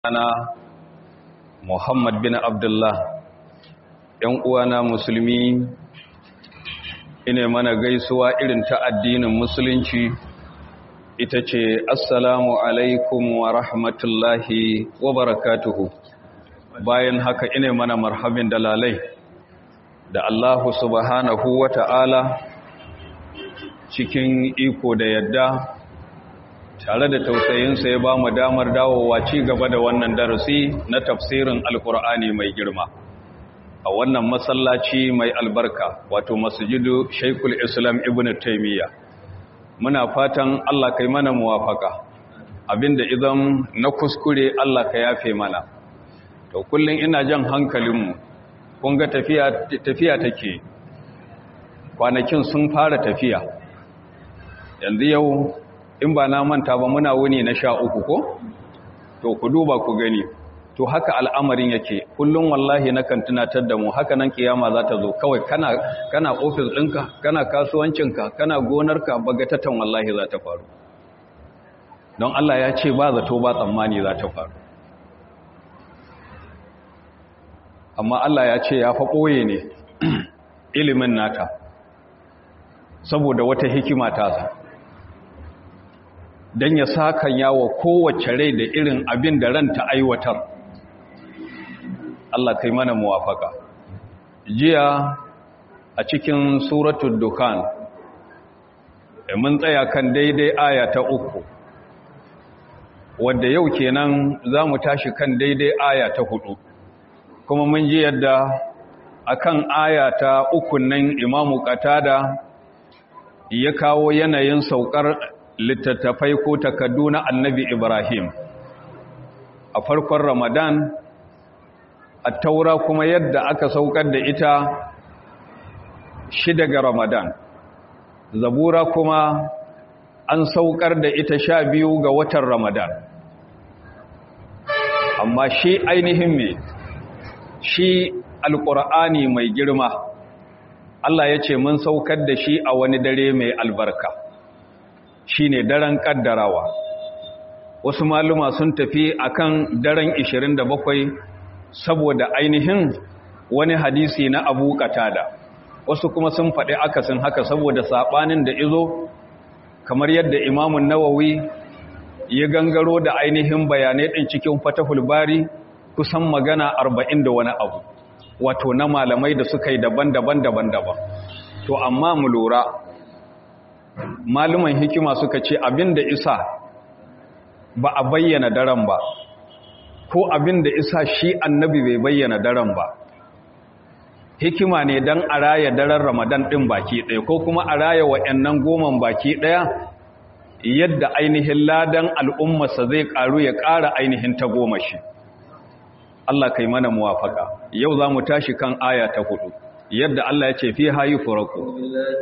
ana Muhammad bin Abdullah ‘yan uwana musulmi ine mana gaisuwa irin ta addinin musulunci ita ce assalamu alaikum wa rahmatullahi wa barakatuhu bayan haka ine mana marhabin dalalai da Allahu subhanahu wa ta'ala cikin iko da yadda tare da tausayinsa ya ba mu damar dawowa ci gaba da wannan darasi na tafsirin alkur'ani mai girma a wannan masallaci mai albarka wato masjidu shaikul islam ibn taimiyya muna fatan allah kai mana muwafaka abinda idan na kuskure allah ka yafe mana to kullum ina jan hankalinmu kun ga tafiya tafiya take kwanakin sun fara tafiya yanzu yau in ba na manta ba muna wuni na sha uku ko to ku duba ku gani to haka al'amarin yake kullum wallahi na kan tunatar da mu haka nan kiyama za ta zo kawai kana kana ofis ɗinka kana kasuwancinka kana gonarka bagatatan wallahi za ta faru don Allah ya ce ba zato ba tsammani za ta faru amma Allah ya ce ya fa ɓoye ne ilimin nata saboda wata hikima ta don ya sakan yawa kowace rai da irin abin da ranta aiwatar Allah kai mana muwafaka jiya a cikin suratul dukan mun tsaya kan daidai aya ta uku wadda yau kenan za mu tashi kan daidai aya ta hudu kuma mun ji yadda akan aya ta uku nan imamu katada ya kawo yanayin saukar littattafai ko takaddu na annabi Ibrahim a farkon Ramadan a taura kuma yadda aka saukar da ita shi daga Ramadan zabura kuma an saukar da ita sha biyu ga watan Ramadan amma shi ainihin me shi alƙur'ani mai girma Allah ya ce mun saukar da shi a wani dare mai albarka shi ne daren ƙaddarawa wasu maluma sun tafi akan daren 27 saboda ainihin wani hadisi na abu katada wasu kuma sun faɗi akasin haka saboda saɓanin da izo kamar yadda imamun nawawi ya gangaro da ainihin bayanai ɗin cikin fatahul bari kusan magana arba'in da wani abu wato na malamai da suka yi daban-daban daban-daban to amma mu lura maluman hikima suka ce abinda isa ba a bayyana daren ba ko abinda isa shi annabi bai bayyana daren ba hikima ne don a raya daren ramadan ɗin baki ɗaya ko kuma a raya wa'annan goman baki ɗaya yadda ainihin ladan al'ummarsa zai ƙaru ya ƙara ainihin ta goma shi Allah kai mana muwafaka yau za mu tashi kan aya ta hudu yadda Allah ya ce fi hayi furaku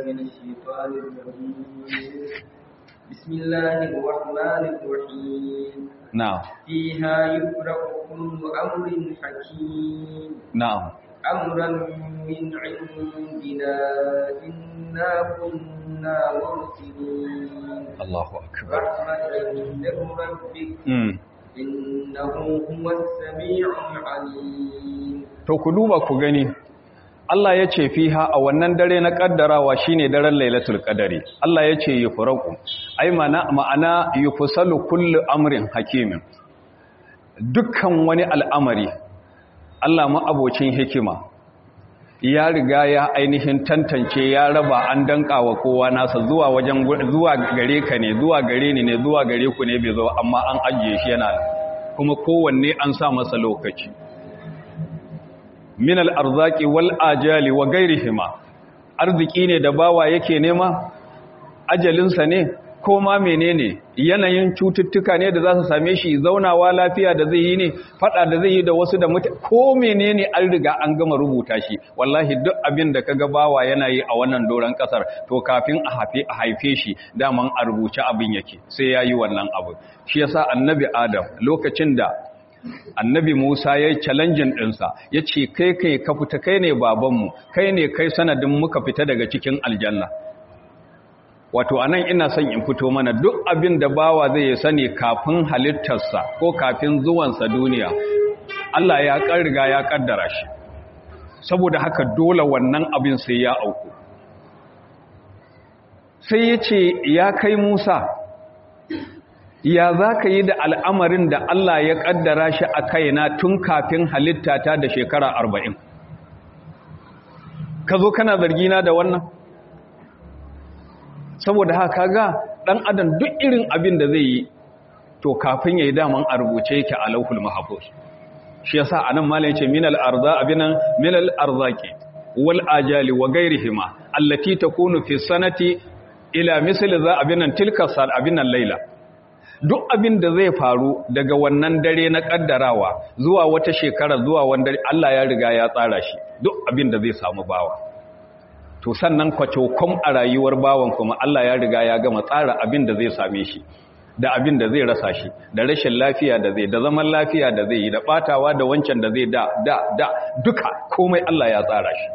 na'am fiha yufraqu kullu amrin hakim na'am amran min indina inna kunna mursilin Allahu akbar rahmatan min rabbik mm innahu huwas sami'ul alim to ku duba ku gani Allah ya ce fiha a wannan dare na kaddarawa shine daren lailatul qadari Allah ya ce yufraqu ai mana ma'ana yufsalu kullu amrin hakimin dukkan wani al'amari Allah ma abocin hikima ya riga ya ainihin tantance ya raba an danka wa kowa nasa zuwa wajen zuwa gare ka ne zuwa gare ni ne zuwa gare ku ne bai zo amma an ajiye shi yana kuma kowanne an sa masa lokaci min al'arzaki wal ajali wa gairihima arziki ne da bawa yake nema ajalinsa ne ko ma menene yanayin cututtuka ne da za su same shi zaunawa lafiya da zai yi ne fada da zai yi da wasu da mutu ko menene an riga an gama rubuta shi wallahi duk abin da kaga bawa yana yi a wannan doron kasar to kafin a haife a haife shi daman a rubuce abin yake sai ya yi wannan abu shi yasa annabi adam lokacin da annabi Musa ya yi challenging ɗinsa ya ce kai kai ka fita kai ne babanmu kai ne kai sanadin muka fita daga cikin aljanna wato anan ina son in fito mana duk abin da bawa zai sani kafin halittarsa ko kafin zuwansa duniya Allah ya riga ya kaddara shi saboda haka dole wannan abin sai ya auku sai ya ce ya kai Musa ya za ka yi da al'amarin da Allah ya kaddara shi a kaina tun kafin halittata da shekara arba'in ka zo kana zargina da wannan saboda haka ga ɗan adam duk irin abin da zai yi to kafin ya yi daman a rubuce yake a lauhul mahabus shi yasa anan malai ce minal arza abinan minal arzaki wal ajali wa gairihima allati takunu fi sanati ila misli za abinan tilka sal abinan laila duk abin da zai faru daga wannan dare na kaddarawa zuwa wata shekara zuwa wanda Allah ya riga ya tsara shi duk abin da zai samu bawa to sannan kwacokom a rayuwar bawan kuma Allah ya riga ya gama tsara abin da zai same shi da abin da zai rasa shi da rashin lafiya da zai da zaman lafiya da zai yi da batawa da wancan da zai da da da duka komai Allah ya tsara shi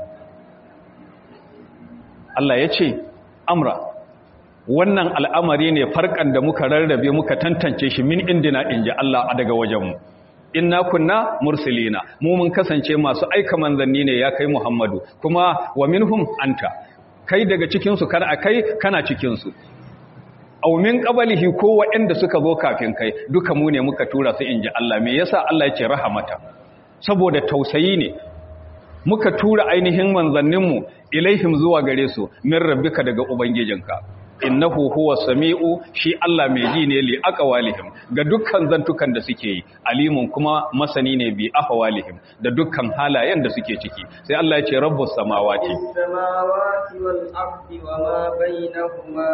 Allah ya ce amra wannan al'amari ne farkan da muka rarrabe muka tantance shi min indina inji Allah daga wajenmu inna kunna mursilina mu mun kasance masu aika manzanni ne ya kai Muhammadu kuma wa minhum anta kai daga cikin su kana kai kana cikin su aw min qablihi ko waɗanda suka zo kafin kai duka mu ne muka tura su inji Allah me yasa Allah ya ce rahamata saboda tausayi ne muka tura ainihin manzanninmu ilaihim zuwa gare su min rabbika daga ubangijinka innahu huwa sami'u shi Allah mai ji ne li aqwalihim ga dukkan zantukan da suke yi alimun kuma masani ne bi ahwalihim da dukkan halayen da suke ciki sai Allah ya ce rabbus samawati samawati wal ardi wa ma bainahuma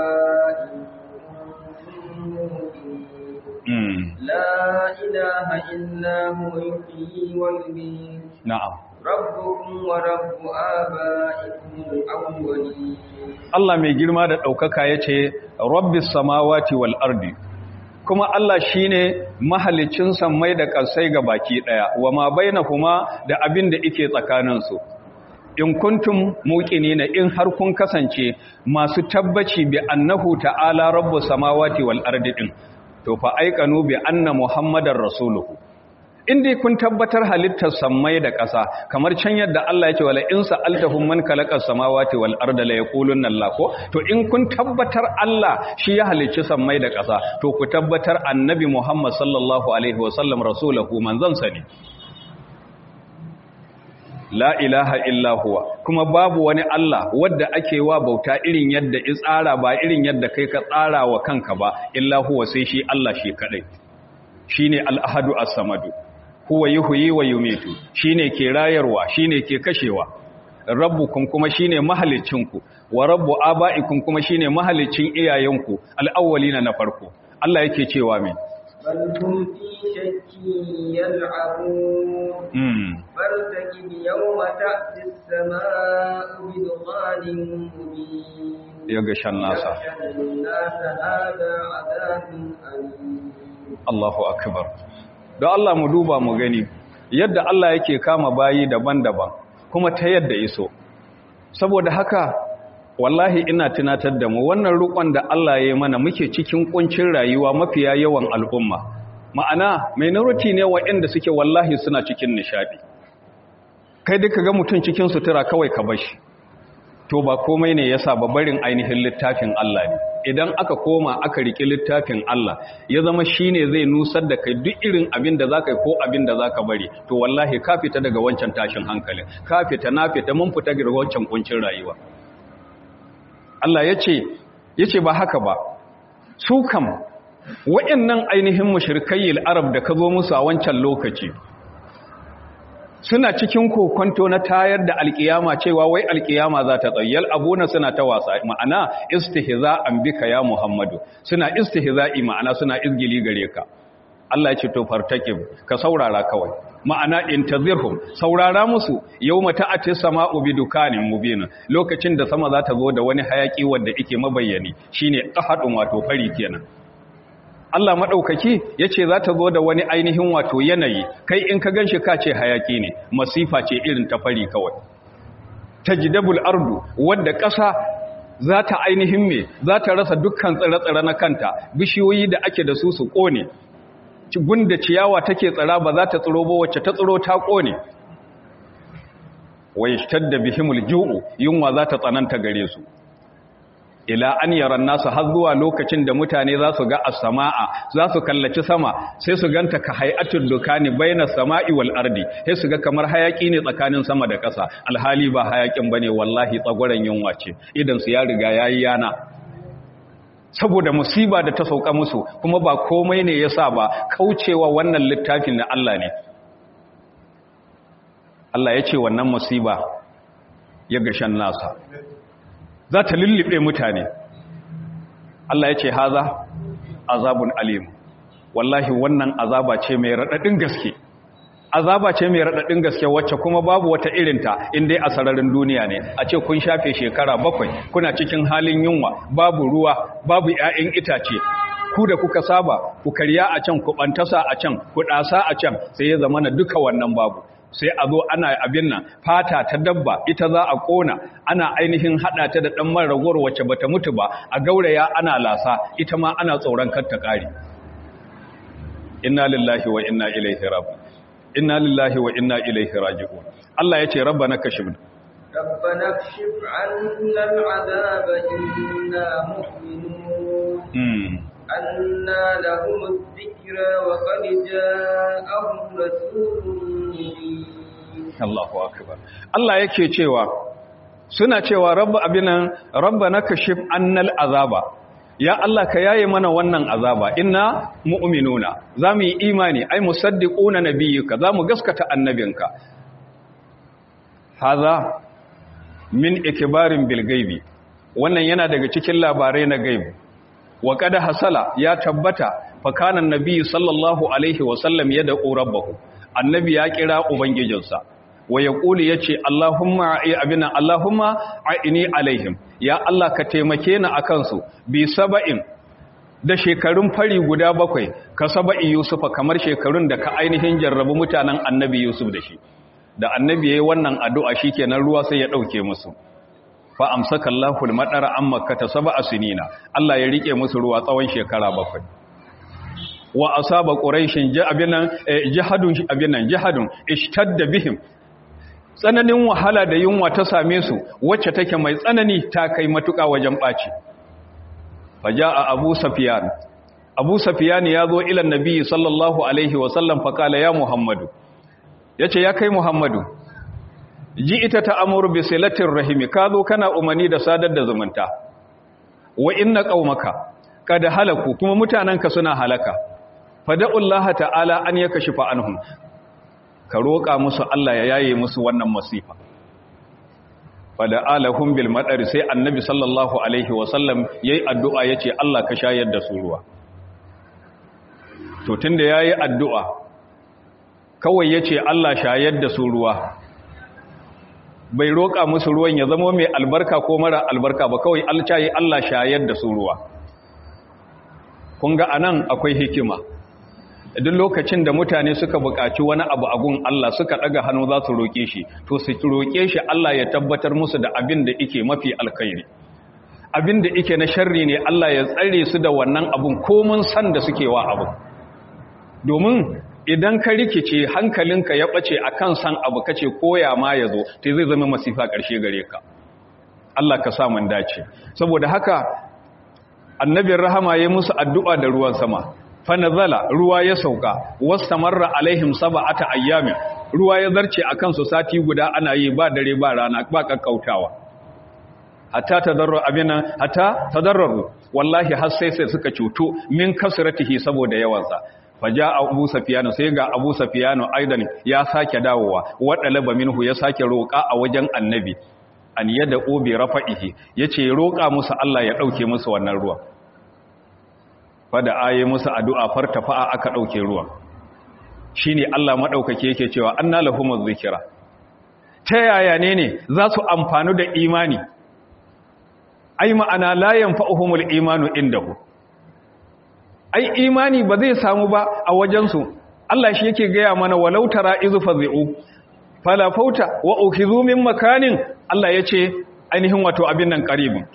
mm la ilaha illa huwa yuhyi wa yumiit na'am rabbukum wa rabbu abaikum al-awwalin Allah mai girma da ɗaukaka ya ce, Rabbis samawati wal ardi, kuma Allah shi ne mahalicin sammai da ƙarsai ga baki ɗaya, wa ma baina kuma da abin da ike tsakaninsu. In kuntum muƙini na in har kun kasance masu tabbaci bi annahu ta'ala rabbu samawati wal ardi ɗin, to fa aikanu bi anna Muhammadar Rasuluhu. in dai kun tabbatar halittar sammai da ƙasa kamar can yadda Allah ya ce wala in sa'altahum man khalaqas samawati wal arda la yaqulunna Allah ko to in kun tabbatar Allah shi ya halicci sammai da ƙasa to ku tabbatar annabi Muhammad sallallahu alaihi wasallam rasulahu manzon sa ne la ilaha illa huwa kuma babu wani Allah wadda ake wa bauta irin yadda i tsara ba irin yadda kai ka tsara wa kanka ba illa huwa sai shi Allah shi kadai shine al-ahadu as-samadu huwa yuhyi wa yumitu shine ke rayarwa shine ke kashewa rabbukum kuma shine mahalicinku wa rabbu abaikum kuma shine mahalicin iyayenku al-awwalina na farko Allah yake cewa min bal hum fi shakkin yal'abun mm فارتقب يوم تأتي السماء بدخان مبين yaga shan nasa يغشى الناس هذا عذاب أليم Allahu akbar don Allah mu duba mu gani yadda Allah yake kama bayi daban-daban kuma ta yadda iso saboda haka wallahi ina tunatar da mu wannan rukon da Allah ya yi mana muke cikin kuncin rayuwa mafiya yawan al'umma ma'ana minority ne waɗanda suke wallahi suna cikin nishadi kai duka ga mutum cikin sutura kawai ka bashi to ba komai ne yasa ba barin ainihin littafin Allah ne idan aka koma aka riki littafin Allah ya zama shine zai nusar da kai duk irin abin da zaka yi ko abin da zaka bari to wallahi ka fita daga wancan tashin hankalin ka fita na fita mun fita daga wancan kuncin rayuwa Allah yace yace ba haka ba su kam wayannan ainihin mushrikayil arab da ka zo musu a wancan lokaci suna cikin kokonto na tayar da alkiyama cewa wai alkiyama za ta tsayyal abuna suna ta wasa ma'ana istihza'an bika ya Muhammadu suna istihza'i ma'ana suna izgili gare ka Allah ya ce to fartaqib ka saurara kawai ma'ana intazirhum saurara musu yawma ta'ati sama'u bidukanin mubin lokacin da sama za ta zo da wani hayaki wanda yake mabayyani shine qahadun wato fari kenan Allah maɗaukaki ya ce za ta zo da wani ainihin wato yanayi kai in ka gan shi ka ce hayaki ne masifa ce irin ta fari kawai ta jidabul ardu wadda ƙasa za ta ainihin me za ta rasa dukkan tsire-tsire na kanta bishiyoyi da ake da su su ƙone gunda ciyawa take tsira ba za ta tsiro ba wacce ta tsiro ta ƙone wai da bihimul ju'u yunwa za ta tsananta gare su ila an yaran nasu har zuwa lokacin da mutane za su ga as-sama'a za su kallaci sama sai su ganta ka hay'atul dukani baina sama'i wal ardi sai su ga kamar hayaki ne tsakanin sama da ƙasa alhali ba hayakin bane wallahi tsagoran yunwa ce idan su ya riga yayi yana saboda musiba da ta sauka musu kuma ba komai ne yasa ba kaucewa wannan littafin na Allah ne Allah ya ce wannan musiba ya gashan nasa za ta lullube mutane Allah ya ce haza azabun alim wallahi wannan azaba ce mai raɗaɗin gaske azaba ce mai raɗaɗin gaske wacce kuma babu wata irinta inda a sararin duniya ne a ce kun shafe shekara bakwai kuna cikin halin yunwa babu ruwa babu 'ya'yan itace ku da kuka saba ku karya a can ku ɓantasa a can ku ɗasa a can sai ya zama na duka wannan babu sai a zo ana abin nan fata ta dabba ita za a kona ana ainihin hada ta da dan man ragowar wacce bata mutu ba a gauraya ana lasa ita ma ana tsoron kar ta kare inna lillahi wa inna ilaihi raji'un inna lillahi wa inna ilaihi raji'un Allah yace rabbana kashif ربنا اكشف عنا العذاب إنا مؤمنون أنا لهم الذكرى وقد جاءهم رسول Allahu akbar Allah yake cewa suna cewa rabba abinan rabbana kashif annal azaba ya Allah ka yaye mana wannan azaba inna mu'minuna zamu yi imani ai musaddiquna nabiyyika zamu gaskata annabinka haza min ikbarin bil gaibi wannan yana daga cikin labarai na gaibi wa qad hasala ya tabbata fa kana annabi sallallahu alaihi wa sallam yad'u rabbahu annabi ya kira ubangijinsa wa ya ƙuli ya ce Allahumma abina Allahumma a'ini alaihim ya Allah ka taimake ni a kansu bi saba'in da shekarun fari guda bakwai ka saba'i Yusufa kamar shekarun da ka ainihin jarrabu mutanen annabi Yusuf da shi da annabi ya yi wannan addu'a shi kenan ruwa sai ya ɗauke musu fa amsaka Allahu al-madara amma ka ta saba'a sinina Allah ya rike musu ruwa tsawon shekara bakwai wa asaba quraishin abinan jihadun abinan jihadun ishtadda bihim tsananin wahala da yunwa ta same su wacce take mai tsanani ta kai matuƙa wajen ɓaci faja'a abu safiyan abu safiyan ya zo ilan nabi sallallahu alaihi wasallam faƙala ya muhammadu ya ce ya kai muhammadu ji ita ta amuru bi silatin rahimi ka zo kana umarni da sadar da zumunta wa inna qaumaka kada halaku kuma mutanenka suna halaka fada'ullaha ta'ala an yakashifa anhum ka roƙa musu Allah ya yaye musu wannan masifa fada alahum bil madari sai annabi sallallahu alaihi wasallam yayi addu'a yace Allah ka shayar da su ruwa to tunda yayi addu'a kawai yace Allah shayar da su ruwa bai roƙa musu ruwan ya zama mai albarka ko mara albarka ba kawai alcayi Allah shayar da su ruwa kun ga anan akwai hikima duk lokacin da mutane suka buƙaci wani abu a gun Allah suka ɗaga hannu za su roƙe shi to su roƙe shi Allah ya tabbatar musu da abin da ike mafi alkhairi abin da ike na sharri ne Allah ya tsare su da wannan abun komun san da suke wa abu domin idan ka rikice hankalinka ya ɓace a kan san abu kace koya ma ya zo to zai zama masifa ƙarshe gare ka Allah ka sa mun dace saboda haka annabin rahama ya musu addu'a da ruwan sama fanazala ruwa ya sauka wastamarra alaihim sab'ata ayyamin ruwa ya zarce akan su sati guda ana yi ba dare ba rana ba kakkautawa hatta tadarru abina hatta tadarru wallahi har sai sai suka cuto min kasratihi saboda yawansa faja abu safiyanu sai ga abu safiyanu aidan ya sake dawowa wadalaba minhu ya sake roƙa a wajen annabi an yada obi rafa'ihi yace roƙa musu Allah ya dauke musu wannan ruwan fada aye musu addu'a fartafa'a aka dauke ruwan shine Allah madaukake yake cewa anna lahumuz zikra ta yaya ne ne za su amfanu da imani ai ma'ana la yanfa'uhumul imanu indahu ai imani ba zai samu ba a wajensu Allah shi yake gaya mana walau tara izu fazi'u fala fauta wa ukhizu min makanin Allah yace ainihin wato abin nan qaribin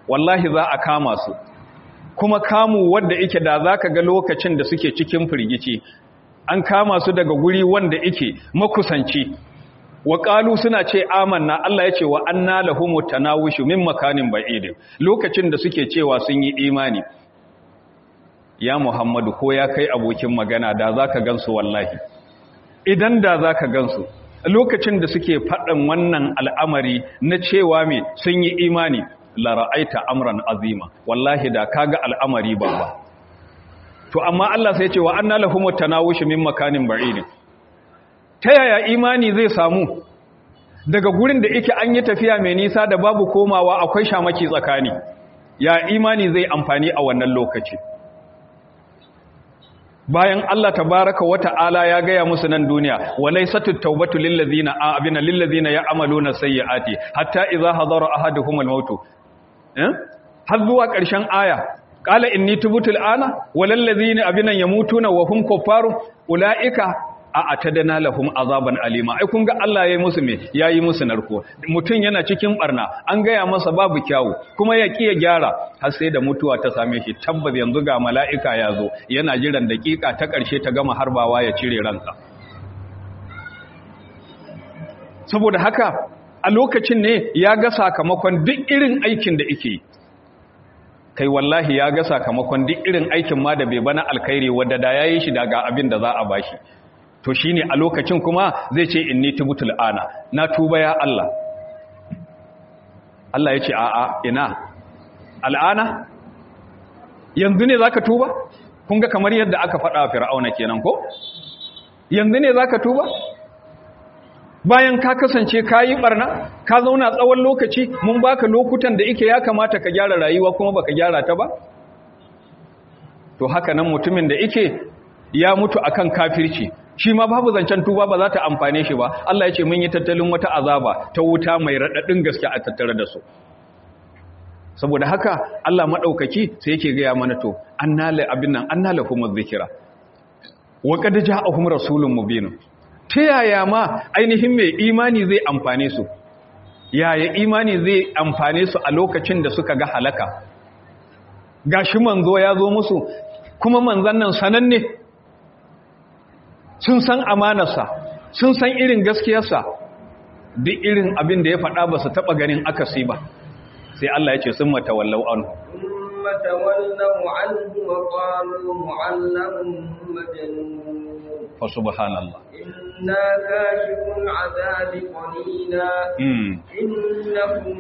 wallahi za a kama su kuma kamu wanda ike da za ka ga lokacin da suke cikin firgici an kama su daga guri wanda ike makusanci wa ƙalu suna ce amanna Allah ya ce wa anna lahumu tanawushu min makanin ba'id lokacin da suke cewa sun yi imani ya Muhammadu ko ya kai abokin magana da zaka gansu wallahi idan da zaka gansu lokacin da suke faɗin wannan al'amari na cewa me sun yi imani la ra'aita amran azima wallahi da kaga al'amari babba to amma Allah sai ya ce wa anna lahumu tanawushu min makanin ba'id ta yaya imani zai samu daga gurin da yake an yi tafiya mai nisa da babu komawa akwai shamaki tsakani ya imani zai amfani a wannan lokaci bayan Allah tabaraka wa ta'ala ya gaya musu nan duniya walaysatut tawbatu lil ladina abina lil ladina ya'maluna sayyiati hatta idza hadara ahaduhum al maut eh har zuwa ƙarshen aya qala inni tubtu al ana walal ladina abina yamutuna wa hum kuffarun ulaika a atadana lahum azaban alima ai kun ga Allah yayi musu me yayi musu narko mutun yana cikin barna an gaya masa babu kyawu kuma ya kiya gyara har sai da mutuwa ta same shi tabbas yanzu ga mala'ika ya zo yana jiran dakika ta karshe ta gama harbawa ya cire ransa saboda haka a lokacin ne ya ga sakamakon duk irin aikin da yake kai wallahi ya ga sakamakon duk irin aikin ma da bai bana alkhairi wadda da yayi shi daga abin da za a bashi to shi ne a lokacin kuma zai ce inni tubutul ana na tuba ya Allah Allah ya ce a'a ina al'ana yanzu ne zaka tuba kun ga kamar yadda aka faɗa fir'auna kenan ko yanzu ne zaka tuba bayan ka kasance ka yi barna ka zauna tsawon lokaci mun baka lokutan da ike ya kamata ka gyara rayuwa kuma baka gyara ta ba to haka nan mutumin da ike ya mutu akan kafirci shi ma babu zancen tuba ba za ta amfane shi ba Allah ya ce mun yi tattalin wata azaba ta wuta mai raɗaɗin gaske a tattare da su saboda haka Allah maɗaukaki sai yake gaya mana to annala abin nan annala kuma zikira wa qad ja'ahum rasulun mubin ta yaya ma ainihin mai imani zai amfane su yaya imani zai amfane su a lokacin da suka ga halaka gashi manzo ya zo musu kuma manzon nan sananne sun san amanarsa sun san irin gaskiyarsa duk irin abin da ya faɗa ba su taɓa ganin akasi ba sai Allah ya ce sun matawallau an ثم تولوا عنه وقالوا معلم مجنون fa subhanallah إنا كاشف العذاب قليلا mm إنكم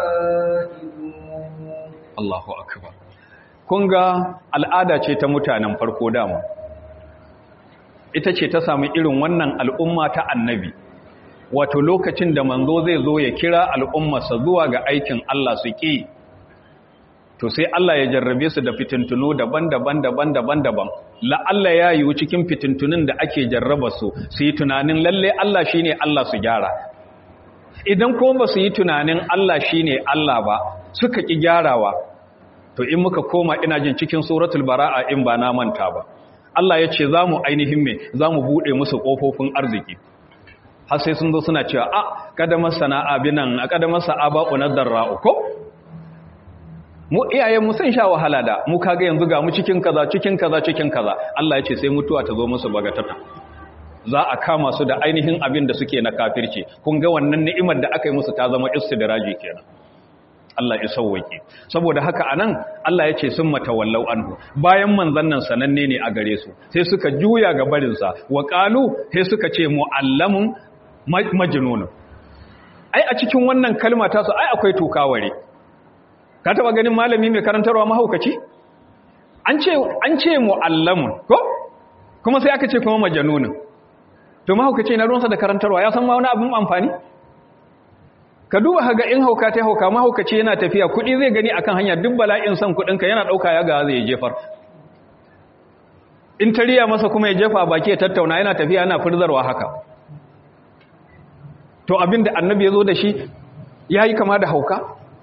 عائدون Allahu akbar kun ga al'ada ce ta mutanen farko dama ita ce ta samu irin wannan al'umma ta annabi wato lokacin da manzo zai zo ya kira al'ummarsa zuwa ga aikin Allah su ƙi to sai Allah ya jarrabe su da fitintunu daban-daban daban-daban daban la'alla ya yiwu cikin fitintunun da ake jarraba su su yi tunanin lalle Allah shine Allah su gyara idan kuma ba su yi tunanin Allah shine Allah ba suka ƙi gyarawa to in muka koma ina jin cikin suratul bara'a in ba na manta ba Allah ya ce za mu ainihin me za mu buɗe musu ƙofofin arziki har sai sun zo suna cewa a kadamar sana'a binan a kadamar sa'aba unaddar ra'u ko mu iyayen mu sun sha wahala da mu kaga yanzu ga mu cikin kaza cikin kaza cikin kaza Allah ya ce sai mutuwa ta zo musu bagatata za a kama su da ainihin abin da suke na kafirci kun ga wannan ni'imar da aka yi musu ta zama istidraji kenan Allah ya sauwake saboda haka anan Allah ya ce sun matawallau anhu bayan manzon nan sananne ne a gare su sai suka juya ga barin sa wa qalu sai suka ce muallamun majnun ai a cikin wannan kalma ta su ai akwai tukaware ka taba ganin malami mai karantarwa mahaukaci an ce an ce muallamun ko kuma sai aka ce kuma majnun to mahaukaci na ruwansa da karantarwa ya san ma wani abin amfani ka duba haga in hauka ta hauka mahaukaci yana tafiya kuɗi zai gani akan hanya duk bala'in son kuɗinka yana ɗauka ya ga zai jefar in tariya masa kuma ya jefa baki ya tattauna yana tafiya yana furzarwa haka to abinda annabi ya zo da shi ya yi kama da hauka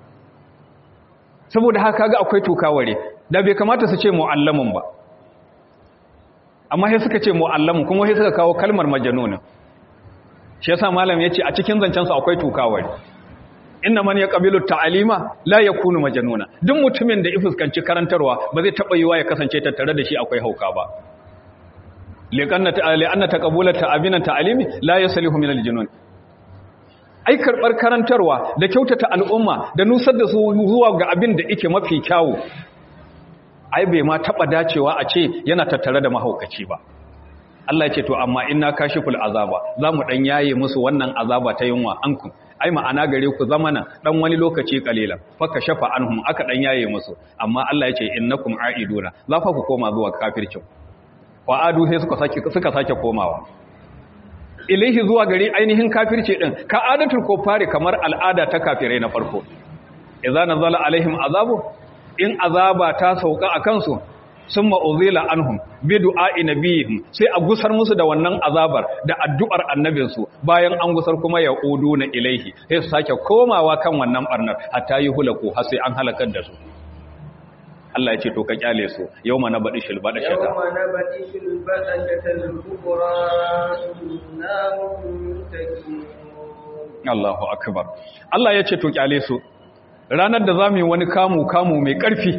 saboda haka ga akwai tukaware da bai kamata su ce mu'allamin ba amma sai suka ce mu'allamin kuma sai suka kawo kalmar majanunin shi yasa malam ya ce a cikin zancensu akwai tukaware inna man yaqbilu ta'alima la yakunu majnuna duk mutumin da ifuskanci karantarwa ba zai taba yiwa ya kasance tattare da shi akwai hauka ba liqanna ta'ali anna taqabula ta'abina ta'alimi la yaslihu min al-junun ai karbar karantarwa da kyautata al'umma da nusar da su zuwa ga abin da yake mafi kyawu ai bai ma taba dacewa a ce yana tattare da mahaukaci ba Allah ya ce to amma inna kashiful azaba zamu dan yaye musu wannan azaba ta yunwa anku ai ma'ana gare ku zamanan dan wani lokaci kalilan faka shafa anhum aka dan yaye musu amma Allah ya ce innakum aiduna za fa ku koma zuwa kafircin wa adu sai suka sake suka sake komawa ilaihi zuwa gari ainihin kafirci din ka adatul kufari kamar al'ada ta kafirai na farko idza nazala alaihim azabu in azaba ta sauka akan su summa uzila anhum bi du'a'i nabiyihim sai a gusar musu da wannan azabar da addu'ar annabinsu bayan an gusar kuma ya na ilaihi sai su sake komawa kan wannan barnar hatta yi hulaku har sai an halakar da su Allah ya ce to ka kyale su yawma na badi shil bada shata yawma na badi shil bada shata al-kubra inna muntakimun Allahu akbar Allah ya ce to kyale su ranar da zamu yi wani kamu kamu mai karfi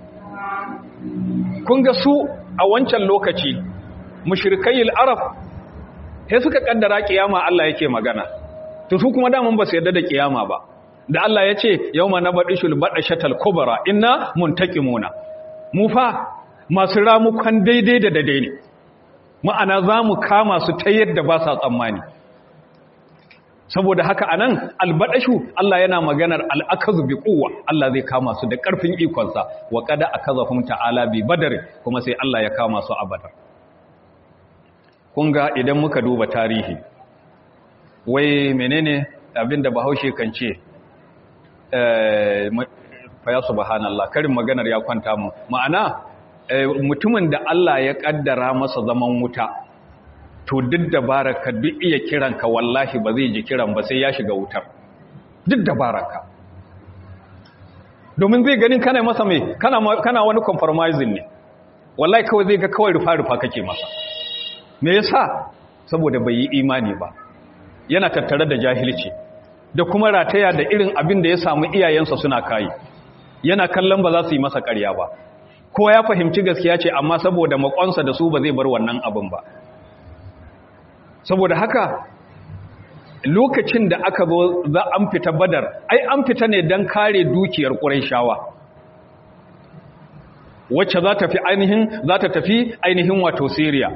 kun ga su a wancan lokaci mushrikayil arab sai suka kaddara kiyama Allah yake magana to su kuma daman ba su yarda da kiyama ba da Allah ya ce yawma nabadishul badashatal kubra inna muntaqimuna mu fa masu ramukan daidai da daidai ne ma'ana zamu kama su ta yadda ba sa tsammani saboda haka anan albadashu Allah yana maganar al'akazu bi quwwa Allah zai kama su da karfin ikonsa wa qad akazahum ta'ala bi badar kuma sai Allah ya kama su a badar kun ga idan muka duba tarihi wai menene abinda bahaushe kan ce eh fa ya subhanallah karin maganar ya kwanta mu ma'ana mutumin da Allah ya kaddara masa zaman wuta to duk dabararka duk iya kiranka wallahi ba zai ji kiran ba sai ya shiga wutar duk dabararka domin zai ganin kana masa mai kana kana wani compromising ne wallahi kawai zai ga kawai rufa rufa kake masa me yasa saboda bai yi imani ba yana tattare da jahilci da kuma rataya da irin abin da ya samu iyayensa suna kai yana kallon ba za su yi masa ƙarya ba ko ya fahimci gaskiya ce amma saboda makonsa da su ba zai bar wannan abin ba saboda haka lokacin da aka zo za an fita badar ai an fita ne don kare dukiyar ƙuraishawa wacce za ta fi ainihin za ta tafi ainihin wato siriya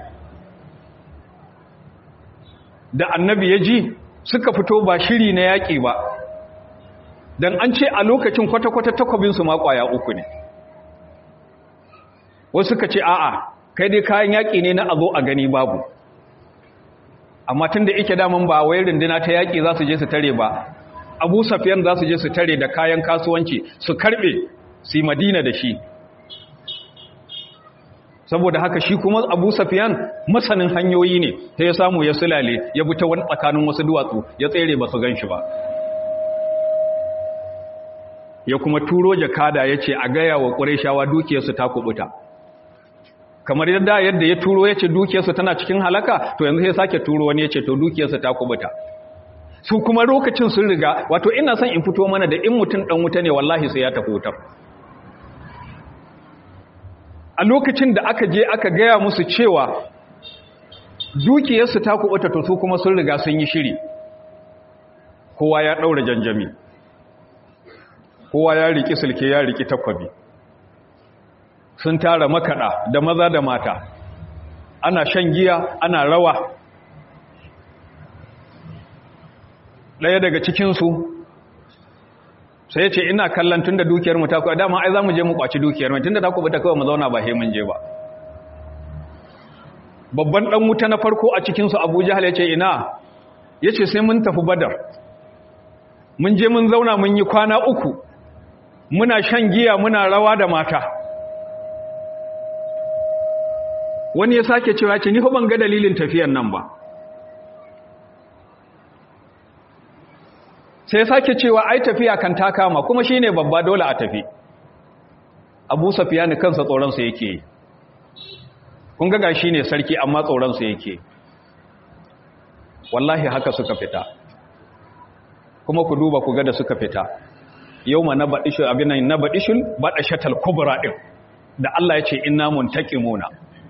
da annabi ya ji suka fito ba shiri na yaƙi ba don an ce a lokacin kwata-kwata takwabinsu ma ƙwaya uku ne wasu suka ce a'a kai dai kayan yaƙi ne na a zo a gani babu amma tun da ike daman ba wai runduna ta yaƙi za su je su tare ba abu safiyan za su je su tare da kayan kasuwanci su karɓe su yi madina da shi saboda haka shi kuma abu safiyan masanin hanyoyi ne ta ya samu ya sulale ya bi ta wani tsakanin wasu duwatsu ya tsere ba su gan shi ba ya kuma turo jakada ya ce a gaya wa ƙureshawa dukiyarsu ta kubuta kamar yadda yadda ya turo ya ce dukiyarsa tana cikin halaka to yanzu sai sake turo wani ya ce to dukiyarsa ta kubuta su kuma lokacin sun riga wato ina son in fito mana da in mutum dan wuta ne wallahi sai ya tafi wutar a lokacin da aka je aka gaya musu cewa dukiyarsu ta kubuta to su kuma sun riga sun yi shiri kowa ya daura janjami kowa ya riki sulke ya riki takwabi sun tara makaɗa da maza da mata ana shan giya ana rawa ɗaya daga cikinsu sai ce ina kallon tun da dukiyar mu ta kuwa dama ai za mu je mu kwaci dukiyar mu tun da ta kuwa ta kawai mu zauna ba mun je ba babban ɗan wuta na farko a cikinsu abu jihar ya ce ina ya ce sai mun tafi badar mun je mun zauna mun yi kwana uku muna shan giya muna rawa da mata wani ya sake cewa ce ni fa ban ga dalilin tafiyan nan ba sai ya sake cewa ai tafiya kan ta kama kuma shine babba dole a tafi Abu Sufyan kansa tsoron sa yake kun ga gashi ne sarki amma tsoron sa yake wallahi haka suka fita kuma ku duba ku ga da suka fita yau ma na baɗishul abin nan na baɗishul baɗashatal kubra ɗin da Allah ya ce inna muntaqimuna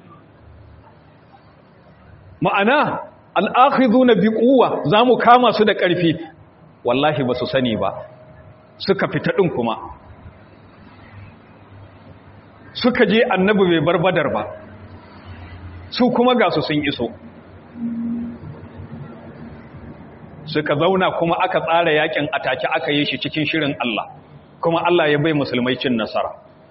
ma'ana al'akhiduna bi quwwa zamu kama su da ƙarfi wallahi ba su sani ba suka fita ɗin kuma suka je annabi bai bar badar ba su kuma ga su sun iso suka zauna kuma aka tsara yakin atake aka yi shi cikin shirin Allah kuma Allah ya bai musulmai cin nasara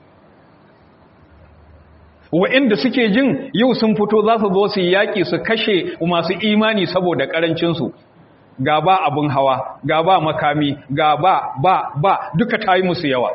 wa'inda suke jin yau sun fito za su zo su yaƙi su kashe masu imani saboda ƙarancinsu ga ba abin hawa ga ba makami ga ba ba ba duka ta yi musu yawa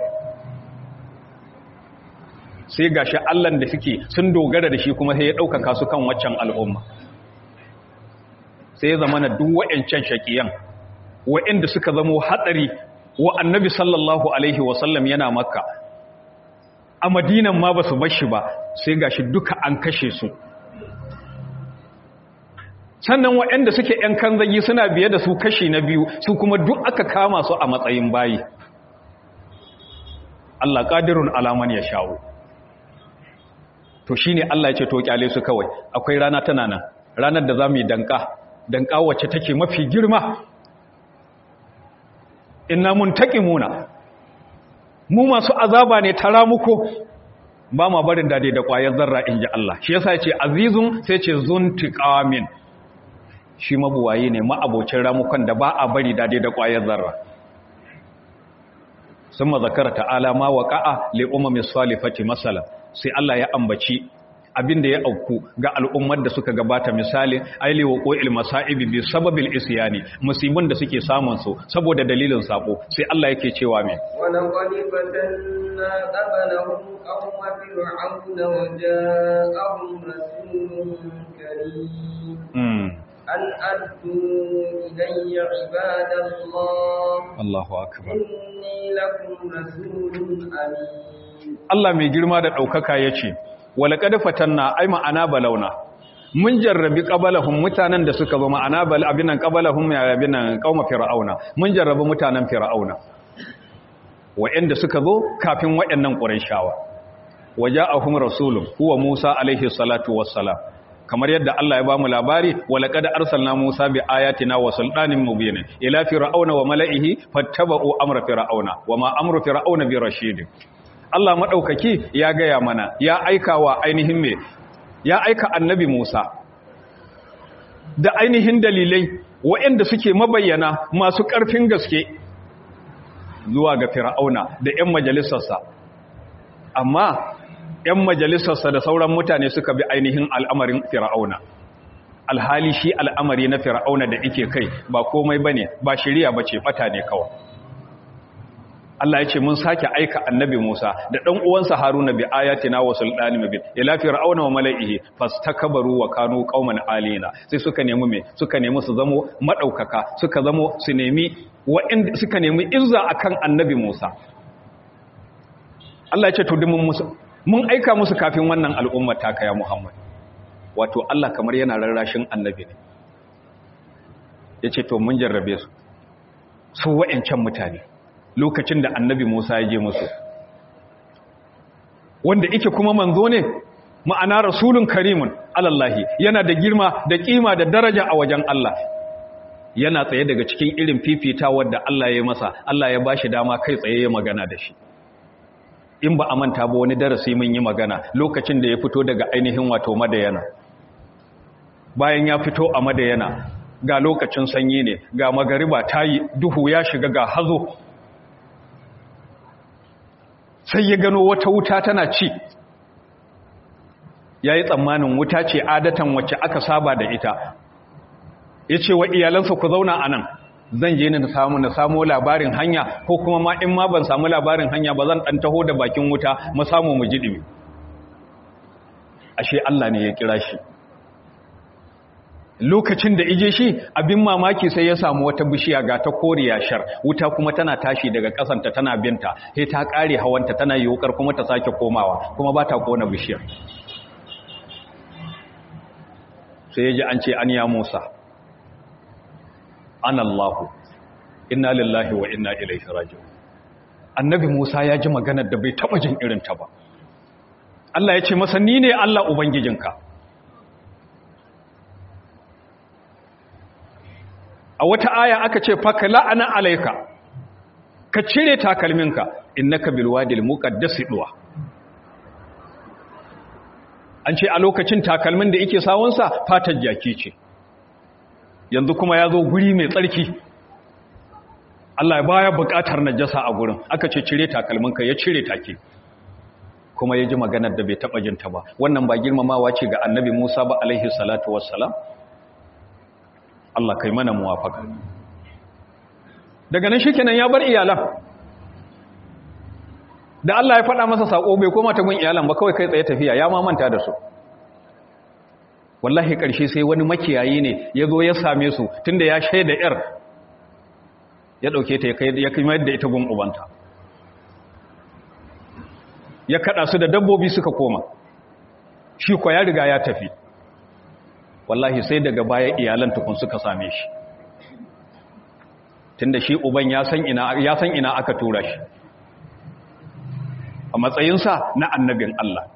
sai ga shi Allahn da suke sun dogara da shi kuma sai ya ɗaukaka su kan waccan al'umma sai ya zama na duk wa'yancan shaƙiyan wa'yanda suka zamo hatsari wa annabi sallallahu alaihi wasallam yana makka a madinan ma ba su bashi ba sai ga shi duka an kashe su sannan waɗanda suke ‘yan kanzagi suna biye da su kashi na biyu su kuma duk aka kama su a matsayin bayi Allah ƙadirun alaman ya shawo to shi ne Allah ya ce to ƙyale su kawai akwai rana tana nan ranar da za mu yi danka danka wacce take mafi girma inna mun taƙi muna mu masu azaba ne tara muku ba ma barin dade da ƙwayar zarra in ji Allah shi yasa ya ce azizun sai ce zuntiƙamin shi mabuwaye ne ma'abocin ramukan da ba a bari dade da ƙwayar zarra sun mazakara ta'ala ma waƙa'a li'ummamin salifati masala sai Allah ya ambaci abin da ya auku ga al'ummar da suka gabata misali aili wa ƙo'il masa'ibi bi sababil isyani musibin da suke samun su saboda dalilin sako sai Allah yake cewa me ولقد فتنا قبلهم قوم فرعون وجاءهم رسول كريم mm. أن أدوا إلي عباد الله Allahu akbar إني لكم رسول أمين Allah mai girma da ɗaukaka ya ce, Walaƙad fatanna ai ma'ana balauna, mun jarrabi ƙabalahun mutanen da suka ba ma'ana abinan ƙabalahun mai abinan ƙauma fir'auna, mun jarrabi mutanen fir'auna, wa'yanda suka zo kafin waɗannan ƙuraishawa. Waje a hum rasulun, huwa Musa alaihi salatu wassalam. kamar yadda Allah ya ba mu labari walaqad arsalna Musa bi ayatina wa sultanin mubin ila fir'auna wa mala'ihi fattaba'u amra fir'auna wa ma amru fir'auna bi rashid Allah maɗaukaki ya gaya mana ya aika wa ainihin me ya aika annabi Musa da ainihin dalilai waɗanda suke mabayyana masu ƙarfin gaske zuwa ga fir'auna da 'yan majalisarsa amma 'yan majalisarsa da sauran mutane suka bi ainihin al'amarin fir'auna alhali shi al'amari na fir'auna da ike kai ba komai bane ba shiriya bace fata ne kawai Allah ya ce mun sake aika annabi Musa da ɗan uwansa Haruna bi ayatina wa sultani mubin ila fir'auna wa mala'ihi fastakbaru wa kanu qauman alina sai suka nemi me suka nemi su zamo madaukaka suka zamo su nemi wa'in suka nemi izza akan annabi Musa Allah ya ce to dimin musu mun aika musu kafin wannan al'umma ta kaya Muhammad wato Allah kamar yana rarrashin annabi ne yace to mun jarrabe su su wa'ancan mutane lokacin da annabi Musa ya je musu wanda ike kuma manzo ne ma'ana rasulun karimun alallahi yana da girma da kima da daraja a wajen Allah yana tsaye daga cikin irin fifita wadda Allah ya masa Allah ya bashi dama kai tsaye ya magana da shi in ba a manta ba wani darasi mun yi magana lokacin da ya fito daga ainihin wato madayana bayan ya fito a madayana ga lokacin sanyi ne ga magariba tayi duhu ya shiga ga hazo sai ya gano wata wuta tana ci ya yi tsammanin wuta ce adatan wacce aka saba da ita ya ce wa iyalansa ku zauna a nan zan je na samu na samu labarin hanya ko kuma ma in ma ban samu labarin hanya ba zan ɗan taho da bakin wuta mu samu mu ji ɗimi ashe Allah ne ya kira shi lokacin da ije shi abin mamaki sai ya samu wata bishiya ga ta koriya shar wuta kuma tana tashi daga kasanta tana binta sai ta kare hawanta tana yokar kuma ta sake komawa kuma ba ta kona bishiyar sai ya ji an ce an ya musa an allahu inna lillahi wa inna ilaihi raji'un annabi Musa ya ji maganar da bai taba jin irin ta ba Allah ya ce masa ni ne Allah ubangijinka a wata aya aka ce faka la'ana alaika ka cire takalminka innaka bilwadil muqaddas duwa an ce a lokacin takalmin da yake sawunsa fatar jaki ce yanzu kuma ya zo guri mai tsarki Allah baya buƙatar najasa a gurin aka ce cire takalminka ya cire take kuma ya ji maganar da bai taɓa jinta ba wannan ba girmamawa ce ga annabi Musa ba alaihi salatu wassalam Allah kai mana muwafaka daga nan shikenan ya bar iyalan da Allah ya faɗa masa sako bai koma ta gun iyalan ba kawai kai tsaye tafiya ya ma manta da su wallahi ƙarshe sai wani makiyayi ne ya zo ya same su tunda ya shaida yar ya ɗauke ta ya kai mayar da ita gun ubanta ya kaɗa su da dabbobi suka koma shi kwa ya riga ya tafi wallahi sai daga baya iyalan tukun suka same shi tunda shi uban ya san ina ya san ina aka tura shi a matsayinsa na annabin Allah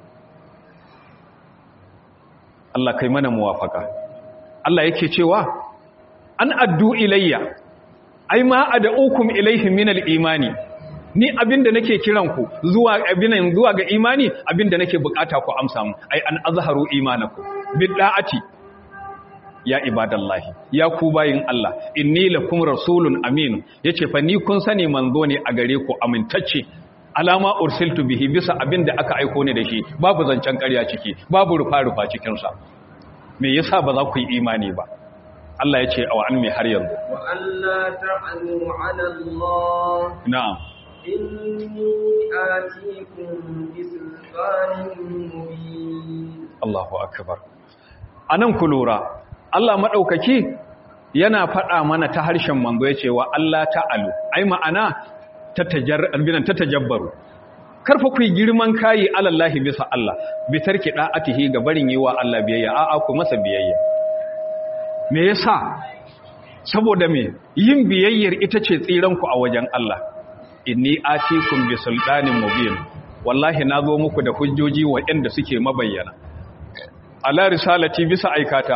Allah kai mana muwafaka Allah yake cewa an addu ilayya ai ma ad'ukum ilayhi min al-imani ni abinda nake kiran ku zuwa abinan zuwa ga imani abinda nake bukata ku amsa mu ai an azharu imanakum bid'ati ya ibadallahi ya ku bayin Allah inni lakum rasulun amin yace fa ni kun sani manzo ne a gare ku amintacce alama ursiltu bihi bisa abinda aka aiko ne da shi babu zancen ƙarya ciki babu rufa rufa cikin sa me yasa ba za ku yi imani ba Allah yace aw an me har yanzu wa alla ta'anu 'ala Allah na'am inni atikum bisultanin mubin Allahu akbar anan ku lura Allah maɗaukaki yana faɗa mana ta harshen manzo ya ce wa Allah ta'alu, ai ma'ana ta tajabbaru. Karfa ku yi girman kayi alallahi bisa Allah, bitar ki ɗa'atihi ga barin yi wa Allah biyayya, a'a ku masa biyayya. Me yasa? Saboda me yin biyayyar ita ce tsiranku a wajen Allah. Inni atikum bi sultanin mubin. Wallahi na zo muku da hujjoji waɗanda suke mabayyana. Ala risalati bisa aikata,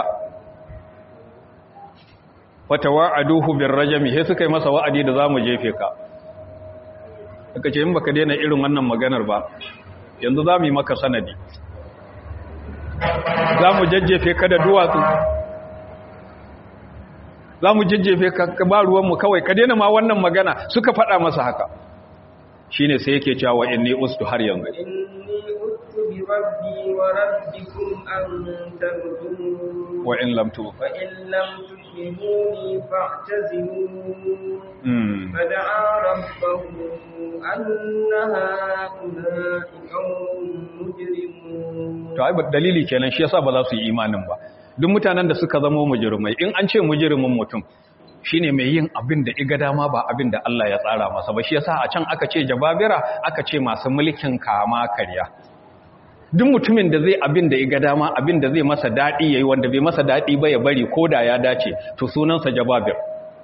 wata wa'aduhu bin rajami sai suka yi masa wa'adi da za mu jefe ka aka ce in baka daina irin wannan maganar ba yanzu za mu yi maka sanadi za mu jajjefe ka da duwatsu za mu jajjefe ka ba ruwanmu kawai ka daina ma wannan magana suka faɗa masa haka shi ne sai yake cewa inni ustu har yanzu بربي وربكم أن ترجمون وإن لم تؤمنوا فإن لم تؤمنوني فاعتزلون فدعا ربه أن هؤلاء قوم مجرمون to ai dalili kenan shi yasa ba za su yi imanin ba duk mutanen da suka zama mujrimai in an ce mujrimin mutum shine mai yin abin da iga dama ba abin da Allah ya tsara masa ba shi yasa a can aka ce jababira aka ce masu mulkin kama karya duk mutumin da zai abin da ya ga dama abin da zai masa daɗi ya yi wanda bai masa daɗi ba ya bari ko da ya dace to sunansa jababir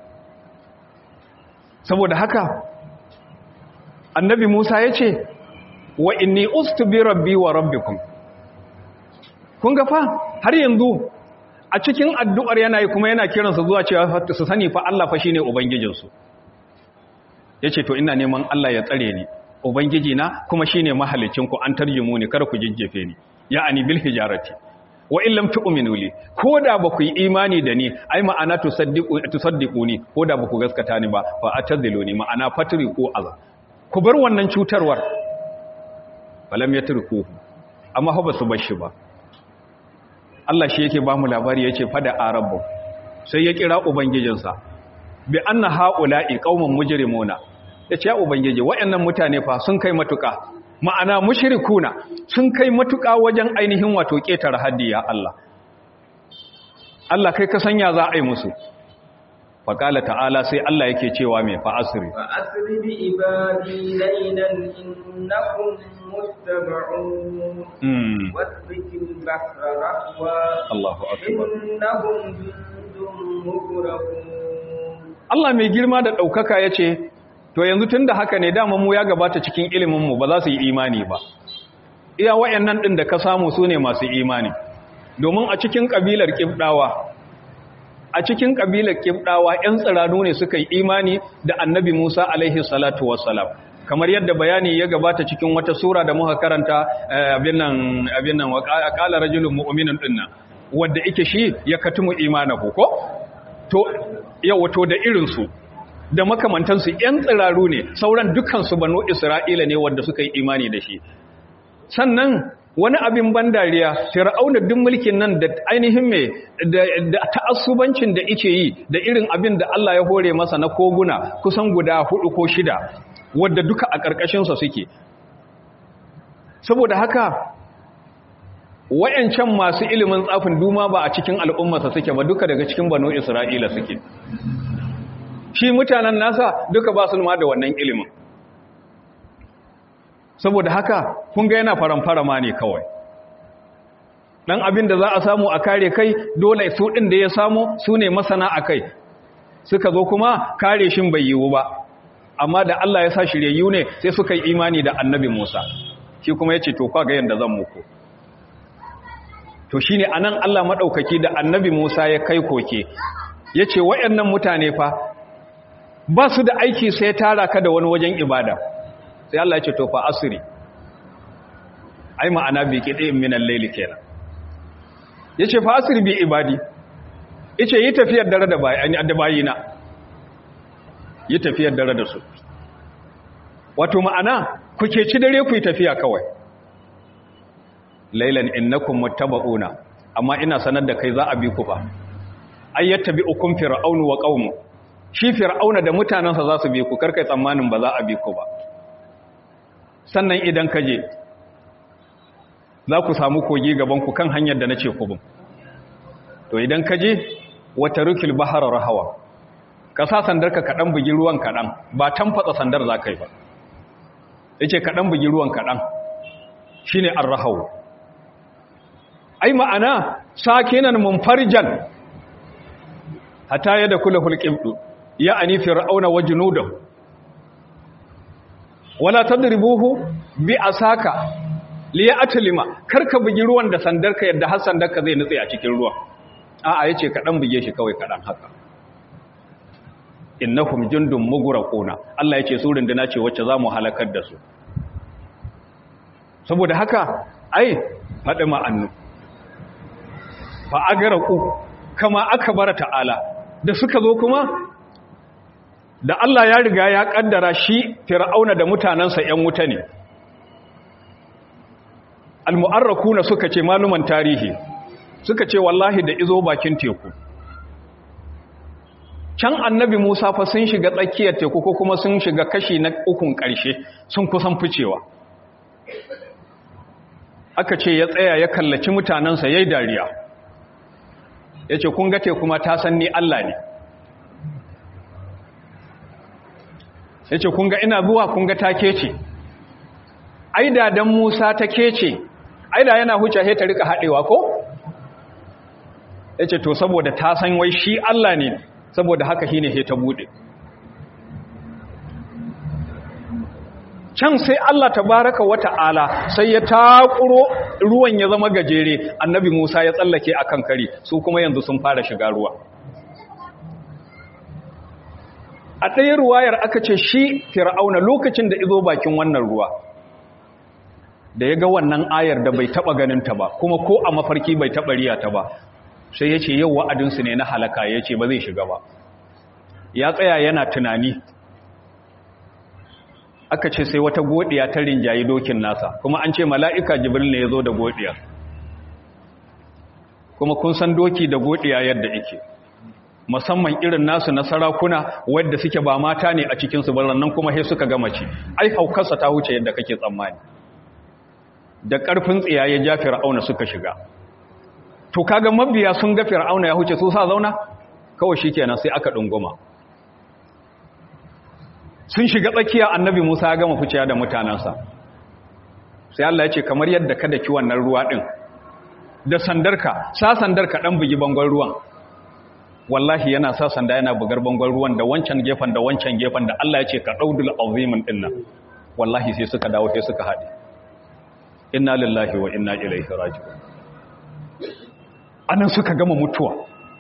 saboda haka annabi musa ya ce wa inni ustu bi rabbi wa rabbikum kun ga fa har yanzu a cikin addu'ar yana yi kuma yana kiransa zuwa cewa su sani fa Allah fa shine ubangijinsu yace to ina neman Allah ya tsare ni ubangiji na kuma shine mahalicin ku an tarjumu ni kada ku jijjefe ni ya'ani bil hijarati wa in lam tu'minu li koda ba ku yi imani da ni ai ma'ana tusaddiqu tusaddiquni koda ba ku gaskata ni ba fa ataziluni ma'ana fatriqu azza ku bar wannan cutarwar falam yatruku amma fa ba su bar shi ba Allah shi yake ba mu labari yace fada arabbu sai ya kira ubangijinsa bi anna haula'i qauman mujrimuna ya ce ya ubangiji waɗannan mutane fa sun kai matuƙa ma'ana mushrikuna sun kai matuƙa wajen ainihin wato ƙetare haddi ya Allah Allah kai ka sanya za a yi musu faƙala ta'ala sai Allah yake cewa mai fa'asiri fa'asiri bi ibadi laylan innakum muttaba'un wasbikil bahra rahwa Allahu akbar innahum jundun mugrabun Allah mai girma da ɗaukaka ya ce to yanzu tun da haka ne dama mu ya gabata cikin iliminmu ba za su yi imani ba iya wayannan ɗin da ka samu su ne masu imani domin a cikin ƙabilar ƙibɗawa a cikin ƙabilar ƙibɗawa 'yan tsiranu ne suka yi imani da annabi musa alaihi salatu wassalam kamar yadda bayani ya gabata cikin wata sura da muka karanta abin nan abin nan wa qala rajulun mu'minun dinnan wanda yake shi ya katumu imanahu ko to yawa to da irin su da makamantan su yan tsiraru ne sauran dukkan su banu isra'ila ne wanda suka yi imani da shi sannan wani abin ban dariya fir'auna duk mulkin nan da ainihin me da ta'assubancin da yake yi da irin abin da Allah ya hore masa na koguna kusan guda hudu ko shida wadda duka a ƙarƙashinsa suke saboda haka wayancan masu ilimin tsafin duma ba a cikin al'ummarsa suke ba duka daga cikin banu isra'ila suke shi mutanen nasa duka ba su ma da wannan ilimin saboda haka kun ga yana faramfara ma ne kawai dan abin da za a samu a kare kai dole su ɗin da ya samu su ne masana a kai suka zo kuma kare shin bai yiwu ba amma da Allah ya sa shiryayyu ne sai suka yi imani da annabi Musa shi kuma ya ce to kwa ga yadda zan muku to shi ne a nan Allah maɗaukaki da annabi Musa ya kai koke ya ce waɗannan mutane fa ba su da aiki sai tara ka da wani wajen ibada sai Allah ya ce to fa asiri ai ma'ana bi kiɗe minan laili kenan ya ce fa asiri bi ibadi ya ce yi tafiyar dare da bayina yi tafiyar dare da su wato ma'ana ku ke ci dare ku yi tafiya kawai lailan innakum muttaba'una amma ina sanar da kai za a bi ku fa ayyattabi ukum fir'aunu wa qaumu shi fir'auna da mutanansa za su bi ku karkai tsammanin ba za a bi ku ba sannan idan ka je za ku samu kogi gaban ku kan hanyar da nace ku bin to idan ka je wata rukil bahara rahawa ka sa sandarka kaɗan bugi ruwan kaɗan ba tamfatsa sandar za ka yi ba ya ce kaɗan bugi ruwan kaɗan shi ne an rahau ai ma'ana sakinan munfarjan hata yadda kula hulƙibdu ya ani fir'auna wa junudan wala tadribuhu bi asaka liya atlima karka bugi ruwan da sandarka yadda har sandarka zai nutse a cikin ruwan a'a yace kaɗan buge shi kawai kaɗan haka innahum jundun mughraquna Allah yace su runduna ce wacce zamu halakar da su saboda haka ai fadi ma'annu fa agaraqu kama akbara ta'ala da suka zo kuma da Allah ya riga ya kaddara shi fir'auna da mutanansa ƴan wuta ne almu'arrakuna suka ce maluman tarihi suka ce wallahi da izo bakin teku can annabi Musa fa sun shiga tsakiyar teku ko kuma sun shiga kashi na ukun ƙarshe sun kusan ficewa aka ce ya tsaya ya kallaci mutanensa ya yi dariya ya ce kun ga teku ma ta san ni Allah ne ya ce kun ga ina zuwa kun ga ta kece aida don Musa ta kece aida yana huce ta rika haɗewa ko ya ce to saboda ta san wai shi Allah ne saboda haka shine he ta bude can sai Allah tabaraka wa ta'ala sai ya takuro ruwan ya zama gajere annabi Musa ya tsallake akan kari su kuma yanzu sun fara shiga ruwa a ɗaya ruwayar aka ce shi fir'auna lokacin da izo bakin wannan ruwa da ya ga wannan ayar da bai taɓa ganinta ba kuma ko a mafarki bai taɓa riya ta ba sai ya ce yau wa'adinsu ne na halaka ya ce ba zai shiga ba ya tsaya yana tunani aka ce sai wata godiya ta rinjayi dokin nasa kuma an ce mala'ika jibril ne ya zo da godiya kuma kun san doki da godiya yadda ike musamman irin nasu na sarakuna wadda suke ba mata ne a cikinsu ba nan kuma sai suka gama ci ai haukarsa ta wuce yadda kake tsammani da ƙarfin tsiyaye ja fir'auna suka shiga to kaga mabiya sun ga fir'auna ya huce su sa zauna kawai shikenan sai aka dunguma sun shiga tsakiya annabi Musa ya gama fuciya da mutanansa sai Allah ya ce kamar yadda kada ki wannan ruwa din da sandarka sa sandarka dan bugi bangon ruwan wallahi yana sa sanda yana bugar bangon ruwan da wancan gefen da wancan gefen da Allah ya ce ka daudul azimin din nan wallahi sai suka dawo sai suka haɗe inna lillahi wa inna ilaihi raji'un anan suka gama mutuwa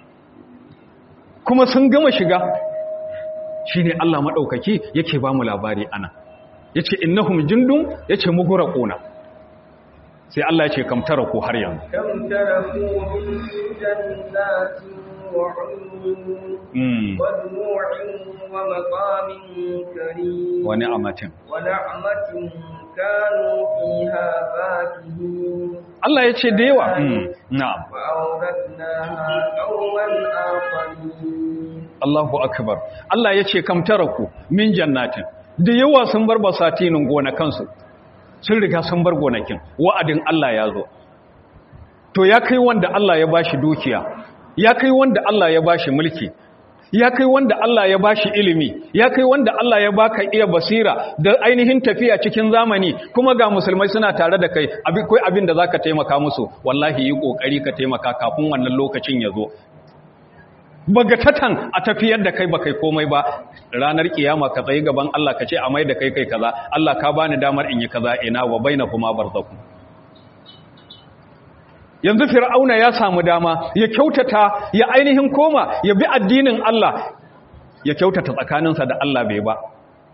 kuma sun gama shiga shine Allah madaukaki yake ba mu labari ana yace innahum jundun yace mughraquna sai Allah yace kam taraku har yanzu كم تركوا من جنات وعيون mm ودموع ومقام كريم wa ni'amatin ونعمة كانوا فيها فاكهين Allah yace da yawa mm na'am وأورثناها قوما آخرين Allahu akbar Allah yace kam taraku min jannatin da yawa sun bar basatinin gonakansu sun riga sun bar gonakin wa'adin Allah ya zo to ya kai wanda Allah ya bashi dukiya ya kai wanda Allah ya bashi mulki ya kai wanda Allah ya bashi ilimi ya kai wanda Allah ya baka iya basira da ainihin tafiya cikin zamani kuma ga musulmai suna tare da kai abin kai abin da zaka taimaka musu wallahi yi kokari ka taimaka kafin wannan lokacin ya zo bagatatan a tafiyar da kai ba kai komai ba ranar kiyama ka tsaye gaban Allah ka ce a mai da kai kai kaza Allah ka bani damar in yi kaza ina wa bainakuma barzakum yanzu fir'auna ya samu dama ya kyautata ya ainihin koma ya bi addinin Allah ya kyautata tsakaninsa da Allah bai ba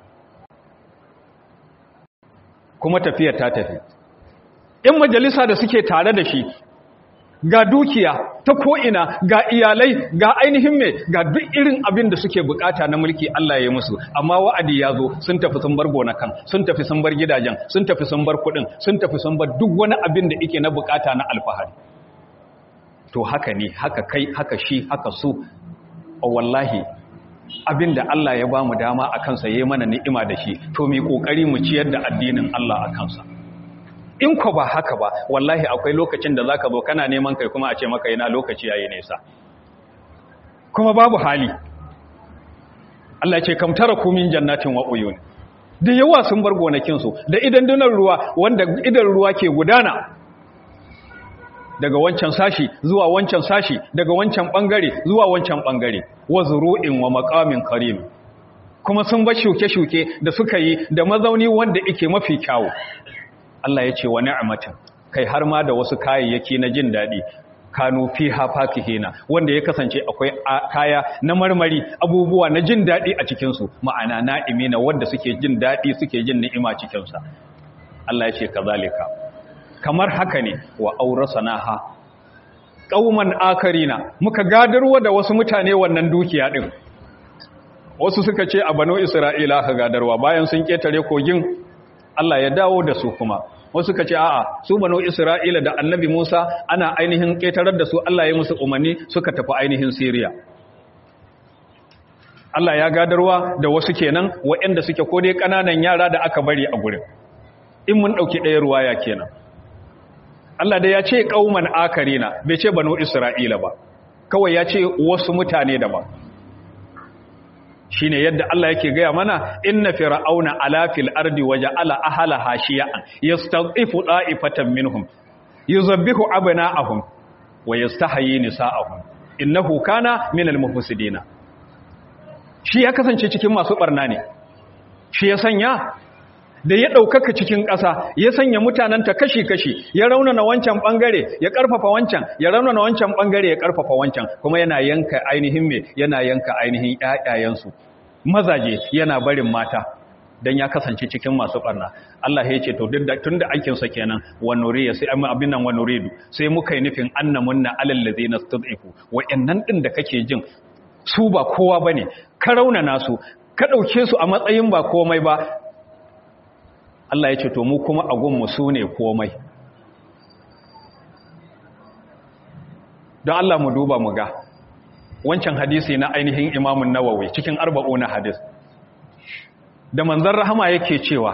kuma tafiyar ta tafi in majalisa da suke tare da shi ga dukiya ta ko'ina ga iyalai ga ainihin mai ga duk irin abin da suke bukata na mulki Allah ya musu amma wa'adi ya zo sun tafi sun bar gonakan sun tafi sun bar gidajen sun tafi sun bar kudin sun tafi sun bar duk wani abin da ike na bukata na alfahari to haka ne haka kai haka shi haka su a wallahi abin da Allah ya ba mu dama a kansa ya yi mana ni'ima da shi to mai kokari mu ciyar da addinin Allah a kansa in ko ba haka ba wallahi akwai lokacin da zaka zo kana neman kai kuma a ce maka yana lokaci yayi nesa kuma babu hali Allah ya ce kam taraku min jannatin wa uyun da yawa sun bar gonakin su da idan dunan ruwa wanda idan ruwa ke gudana daga wancan sashi zuwa wancan sashi daga wancan bangare zuwa wancan bangare wa zuru'in wa maqamin karim kuma sun bar shuke-shuke da suka yi da mazauni wanda yake mafi kyawu Allah ya ce wa ni'matin kai har ma da wasu kayayyaki na jin daɗi kanu fiha fakihina wanda ya kasance akwai kaya na marmari abubuwa na jin daɗi a cikin su ma'ana na'imina wanda suke jin daɗi suke jin ni'ima cikin sa Allah ya ce kazalika kamar haka ne wa aurasanaha qauman akarina muka gadarwa da wasu mutane wannan dukiya din wasu suka ce a banu isra'ila ka gadarwa bayan sun ketare kogin Allah ya dawo da su kuma wasu ka ce a'a su banu Isra'ila da annabi Musa ana ainihin ƙetarar da su Allah ya musu umarni suka tafi ainihin Siriya Allah ya gadarwa da wasu kenan waɗanda suke ko dai ƙananan yara da aka bari a gurin in mun ɗauki ɗaya ruwaya kenan Allah da ya ce ƙauman akarina bai ce banu Isra'ila ba kawai ya ce wasu mutane daban shine yadda Allah yake gaya mana inna fir'auna ala fil ardi waja'ala ahlaha shi'an yastad'ifu da'ifatan minhum yuzabbihu abna'ahum wa yastahyi nisa'ahum innahu kana minal mufsidin shi ya kasance cikin masu barna ne shi ya sanya da ya ɗaukaka cikin ƙasa ya sanya mutanenta kashi-kashi ya raunana wancan ɓangare ya ƙarfafa wancan ya raunana wancan ɓangare ya ƙarfafa wancan kuma yana yanka ainihin me yana yanka ainihin ƴaƴayensu mazaje yana barin mata dan ya kasance cikin masu ɓarna Allah ya ce to duk da tunda aikin sa kenan wa nuriya sai amma abin nan wa nuridu sai muka yi nufin annamunna alal ladzina stud'ifu wa'annan din da kake jin su ba kowa bane ka raunana su ka ɗauke su a matsayin ba komai ba Allah ya ce to mu kuma agunmu su ne komai don Allah mu duba mu ga wancan hadisi na ainihin imamun nawawi cikin arba'u na hadis da manzan rahama yake cewa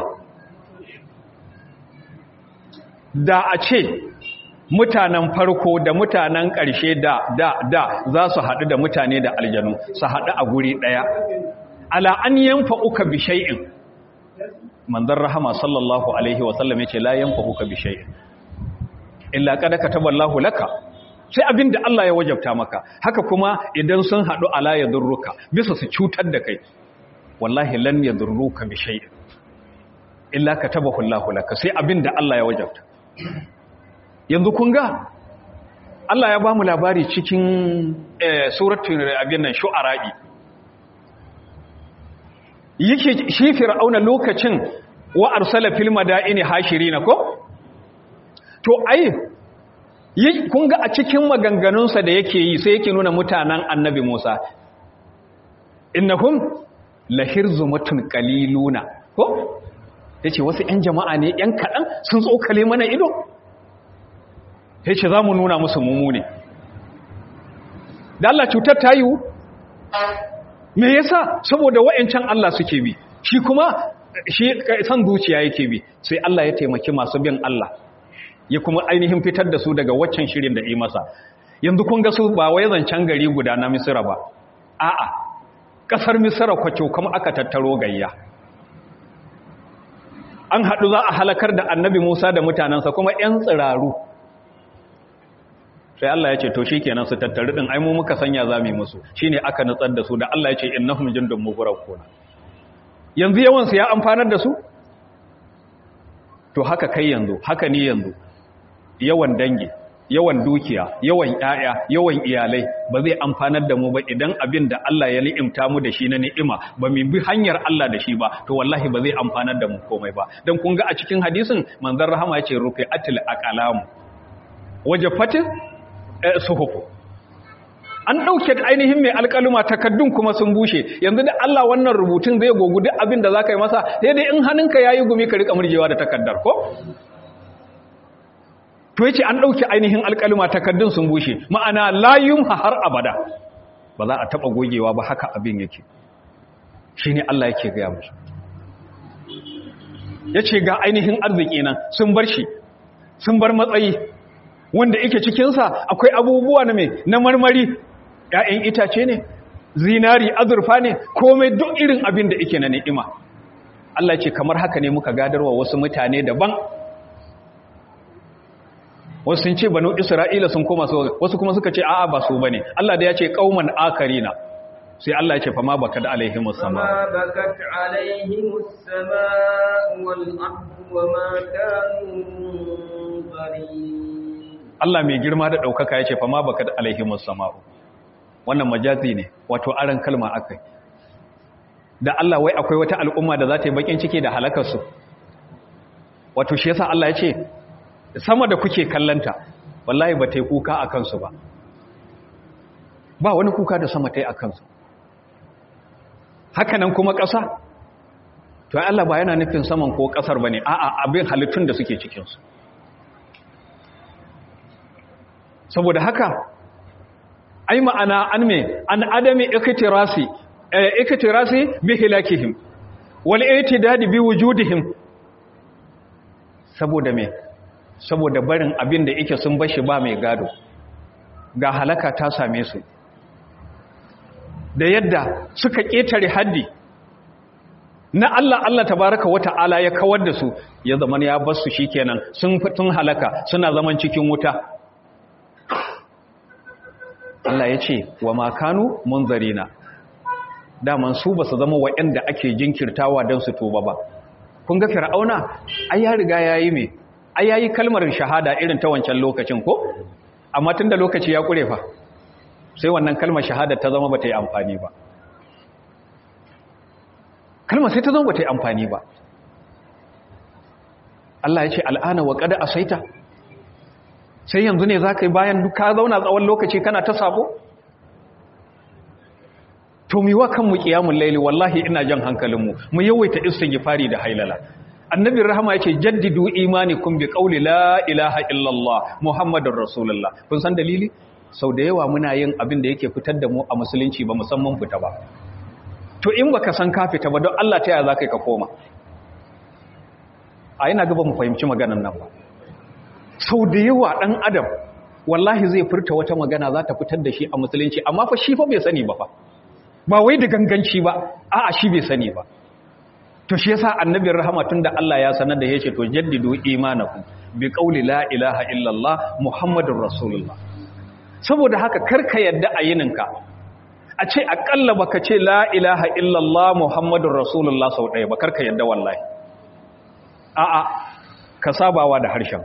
da a ce mutanen farko da mutanen ƙarshe da da da za su haɗu da mutane da aljanu su haɗu a guri ɗaya ala an yanfa uka bi shay'in manzon rahama sallallahu alaihi wasallam yace la yanfa'uka bi shay'in illa qad kataballahu laka sai abin da Allah ya wajabta maka haka kuma idan sun haɗu ala ya durruka bisa su cutar da kai wallahi lan ya durruka bi shay'in illa katabahu Allahu laka sai abin da Allah ya wajabta yanzu kun ga Allah ya ba mu labari cikin suratul abin nan shu'ara'i yake shi fir'auna lokacin wa arsala fil madaini hashirina ko to ai kun ga a cikin maganganunsa da yake yi sai yake nuna mutanen annabi Musa innahum lahirzumatun qaliluna ko yace wasu ƴan jama'a ne ƴan kaɗan sun tsokale mana ido yace zamu nuna musu mumune da Allah cutar ta yiwu me yasa saboda wayancan Allah suke bi shi kuma shi san zuciya yake bi sai Allah ya taimaki masu bin Allah ya kuma ainihin fitar da su daga waccan shirin da yi masa yanzu kun ga su ba wai zancen gari guda na Misira ba a'a kasar Misira kwacho kuma aka tattaro gayya an haɗu za a halakar da annabi Musa da mutanensa kuma ‘yan tsiraru sai Allah ya ce to shi kenan su tattari ɗin aimu muka sanya za mu yi musu shi ne aka nutsar da su da Allah ya ce innahum jindun mugurar kona yanzu yawansu ya amfanar da su to haka kai yanzu haka ni yanzu yawan dangi yawan dukiya yawan ƴaƴa yawan iyalai ba zai amfanar da mu ba idan abin da Allah ya ni'imta mu da shi na ni'ima ba mu bi hanyar Allah da shi ba to wallahi ba zai amfanar da mu komai ba dan kun ga a cikin hadisin manzon rahama yace rufi atil aqlam wajafatin suhufu an dauke ainihin mai alƙaluma takaddun kuma sun bushe yanzu da Allah wannan rubutun zai gogu duk abin da zaka yi masa sai dai in hannunka yayi gumi ka rika murjewa da takaddar ko to yace an dauki ainihin alƙaluma takaddun sun bushe ma'ana la yumha har abada ba za a taba gogewa ba haka abin yake shine Allah yake ga musu yace ga ainihin arziki nan sun bar shi sun bar matsayi wanda yake cikin sa akwai abubuwa na me na marmari ƴaƴan itace ne zinari azurfa ne komai duk irin abin da yake na ni'ima Allah ce kamar haka ne muka gadarwa wasu mutane daban wasu sun ce banu isra'ila sun koma su wasu kuma suka ce a'a ba su bane Allah da ya ce qauman akarina sai Allah ya ce fama bakat alaihimus sama فما بكت عليهم السماء والأرض وما كانوا منظرين Allah mai girma da daukaka ya ce fama bakat alaihimus sama wannan majazi ne wato aran kalma akai da Allah wai akwai wata al'umma da za ta yi bakin ciki da halakar su wato shi yasa Allah ya ce sama da kuke kallanta wallahi ba ta yi kuka a kansu ba ba wani kuka da sama ta yi a kansu hakanan kuma ƙasa to ai Allah ba yana nufin saman ko ƙasar ba ne a'a abin halittun da suke cikinsu saboda haka ai ma'ana an me an adami ikitirasi ikitirasi bi hilakihim wal itidadi bi wujudihim saboda me saboda barin abin da yake sun bashi ba mai gado ga halaka ta same su da yadda suka ƙetare haddi na Allah Allah tabaraka wata'ala ya kawar da su ya zaman ya bar su shikenan sun fitun halaka suna zaman cikin wuta Allah ya ce wa makanu munzarina daman su ba su zama waɗanda ake jinkirtawa don su tuba ba kun ga fir'auna ai ya riga yayi me ai yayi kalmar shahada irin ta wancan lokacin ko amma tunda lokaci ya kure fa sai wannan kalmar shahada ta zama bata yi amfani ba kalmar sai ta zama bata yi amfani ba Allah ya ce al'ana wa qad asaita sai yanzu ne zaka yi bayan ka zauna tsawon lokaci kana ta sabo to mi wa kanmu qiyamul layli wallahi ina jan hankalinmu mu yawaita istighfari da hailala annabi rahama yake jaddidu imanikum bi qawli la ilaha illallah muhammadur rasulullah kun san dalili sau da yawa muna yin abin da yake fitar da mu a musulunci ba musamman fita ba to in baka san ka fita ba don Allah ta yaya zaka ka koma a yana gaba mu fahimci maganar nan ba sau da yawa dan adam wallahi zai furta wata magana za ta fitar da shi a musulunci amma fa shi fa bai sani ba fa ba wai da ganganci ba a'a shi bai sani ba to shi yasa annabin rahama tunda Allah ya sanar da yace to jaddidu imanakum bi qawli la ilaha illallah muhammadur rasulullah saboda haka karka yadda a yininka a ce akalla baka ce la ilaha illallah muhammadun rasulullah sau ɗaya ba karka yadda wallahi a'a ka sabawa da harshen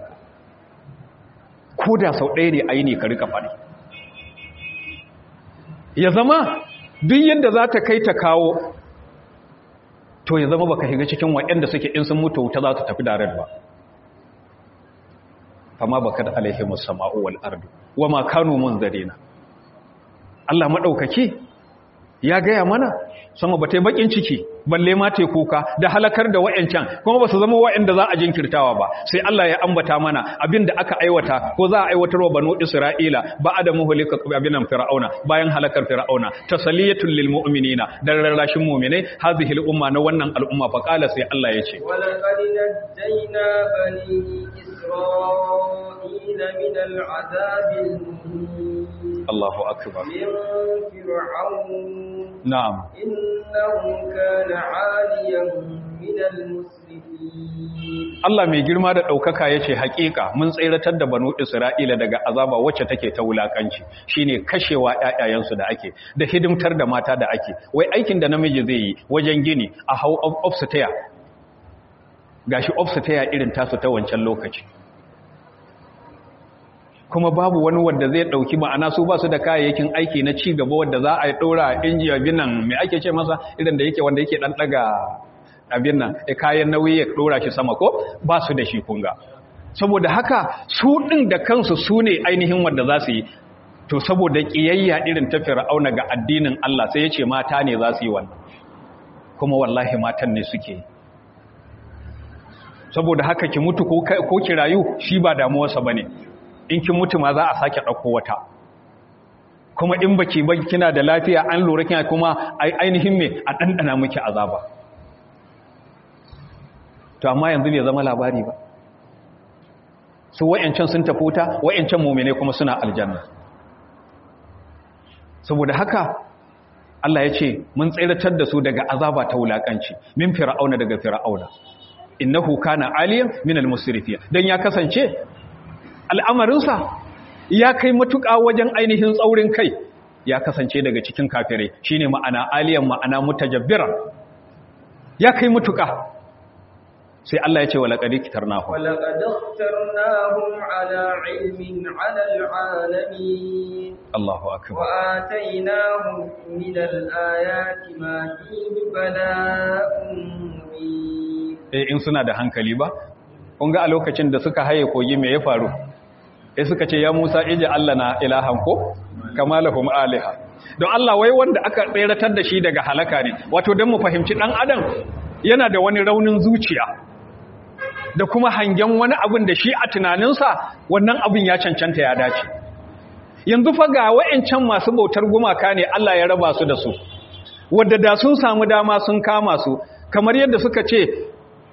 ko da sau ɗaya ne a yi ne ka rika faɗi ya zama duk yadda za ta kai ta kawo to ya zama baka shiga cikin waɗanda suke in sun mutu wuta za su tafi da ba amma baka da alaihimus sama'u wal ardu wa ma kanu munzarina Allah madaukaki ya gaya mana sama ba ta yi bakin ciki balle ma ta kuka da halakar da wa'yancan kuma ba su zama wa'yanda za a jinkirtawa ba sai Allah ya ambata mana abin da aka aiwata ko za a aiwatar wa banu Isra'ila ba a da muhulika abinan fir'auna bayan halakar fir'auna tasaliyatul lil mu'minina da rarrashin mu'minai hadhihi al umma na wannan al'umma fa qala sai Allah ya ce ولقد نجينا بني إسرائيل من العذاب المهين Allahu akbar من فرعون na'am إنه كان عاليا من المسرفين Allah mai girma da ɗaukaka ya ce haƙiƙa mun tseratar da banu Isra'ila daga azaba wacce take ta wulaƙanci shi ne kashewa ‘ya'yayensu da ake da hidimtar da mata da ake wai aikin da namiji zai yi wajen gini a hau ofsitaya ga shi ofsitaya irin tasu ta wancan lokaci kuma babu wani wanda zai ɗauki ma'ana su ba su da kayayyakin aiki na ci gaba wadda za a yi ɗora injiya binan mai ake ce masa irin da yake wanda yake ɗan ɗaga abin nan e kayan nauyi ya dora shi sama ko ba su da shi kunga saboda haka su din da kansu su ne ainihin wanda za su yi to saboda kiyayya irin ta fir'auna ga addinin Allah sai ya ce mata ne za su yi wannan kuma wallahi matan ne suke yi saboda haka ki mutu ko ko ki rayu shi ba damuwarsa bane in ki mutu ma za a sake dauko wata kuma in baki ba kina da lafiya an lura kina kuma ainihin me a dandana miki azaba to amma yanzu bai zama labari ba su wa'yancan sun tafi wuta wa'yancan mummune kuma suna aljanna saboda haka Allah ya ce mun tsiratar da su daga azaba ta wulakanci min fir'auna daga fir'auna innahu kana aliyan min al-musrifin dan ya kasance al'amarinsa ya kai matuƙa wajen ainihin tsaurin kai ya kasance daga cikin kafirai shine ma'ana aliyan ma'ana mutajabbiran ya kai matuƙa sai Allah ya ce wala qad kitarnahu ولقد اخترناهم على علم على العالمين Allahu akbar وآتيناهم من الآيات ما فيه بلاء مبين eh in suna da hankali ba kun ga a lokacin da suka haye kogi me ya faru eh suka ce ya Musa ije Allah na ilahan ko kama lahum aliha don Allah wai wanda aka tseratar da shi daga halaka ne wato dan mu fahimci dan adam yana da wani raunin zuciya da kuma hangen wani abin da shi a tunaninsa wannan abin ya cancanta ya dace yanzu fa ga wa'ancan masu bautar gumaka ne Allah ya raba su da su wadda da sun samu dama sun kama su kamar yadda suka ce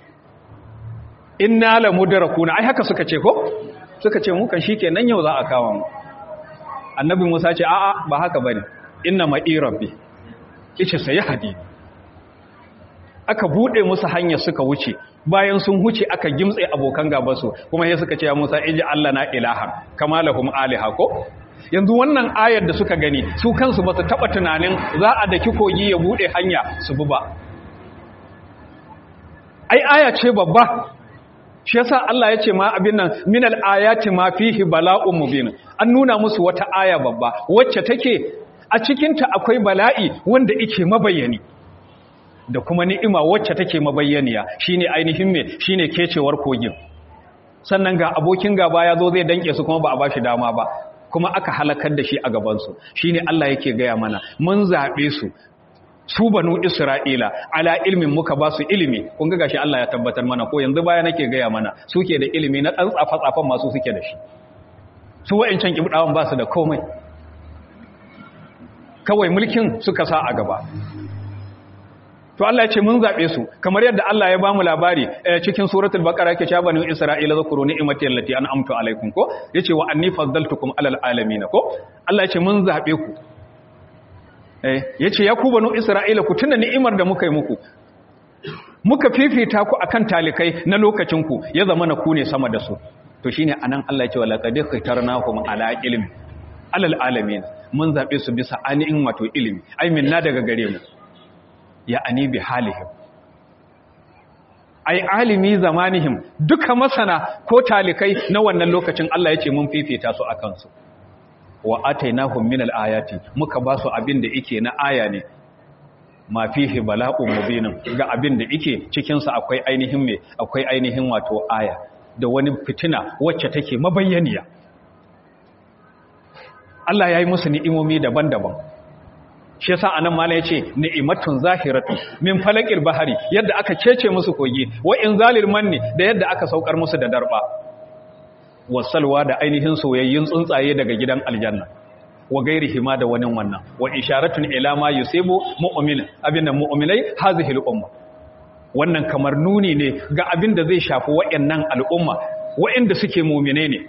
inna la mudrakuna ai haka suka ce ko suka ce mu kan shikenan yau za a kawo mu annabi Musa ce a'a ba haka bane inna ma rabbi kice sai hadi aka bude musu hanya suka wuce bayan sun huce aka gimtse abokan gabansu kuma sai suka ce ya Musa iji Allah na ilahan kama lahum aliha ko yanzu wannan ayar da suka gani su kansu ba su taba tunanin za a daki kogi ya bude hanya su bi ba ai aya ce babba shi yasa Allah ya ce ma abin nan minal ayati ma fihi bala'un mubin an nuna musu wata aya babba wacce take a cikin ta akwai bala'i wanda yake mabayyani da kuma ni'ima wacce take mabayyaniya shine ainihin me shine kecewar kogin sannan ga abokin gaba ya zo zai danke su kuma ba a bashi dama ba kuma aka halakar da shi a gaban su shine Allah yake gaya mana mun zabe su su banu Isra'ila ala ilmin muka ba su ilimi kun ga gashi Allah ya tabbatar mana ko yanzu baya nake gaya mana suke da ilimi na dan tsafa tsafan masu suke da shi su wa'ancan kibdawan ba su da komai kawai mulkin suka sa a gaba to Allah ya ce mun zabe su kamar yadda Allah ya bamu labari cikin suratul baqara yake cewa banu isra'ila zakuru ni'mati allati an'amtu alaikum ko yace wa anni faddaltukum alal alamin ko Allah ya ce mun zabe ku eh yace ya ku banu isra'ila ku tuna ni'imar da muka yi muku muka fifita ku akan talikai na lokacin ku ya zama na ku ne sama da su to shine anan Allah ya ce wala qad khitarnahum ala ilmi alal alamin mun zabe su bisa ani'in wato ilimi ai minna daga gare mu ya ani bi halihim ai alimi zamanihim duka masana ko talikai na wannan lokacin Allah ya ce mun fifita su akan su wa atainahum min ayati muka ba su abin da yake na aya ne ma fihi bala'un mubinin ga abin da yake cikin sa akwai ainihin me akwai ainihin wato aya da wani fitina wacce take mabayyaniya Allah ya yi musu ni'imomi daban-daban shi yasa anan mala yace ni'matun zahiratu min falaqil bahari yadda aka cece musu kogi wa inzalil manni da yadda aka saukar musu da darba wasalwa da ainihin soyayyin tsuntsaye daga gidan aljanna wa gairihi ma da wani wannan wa isharatun ila ma yusibu mu'min abinda mu'minai hazihi al-umma wannan kamar nuni ne ga abin da zai shafi wayannan al'umma wayanda suke mu'mine ne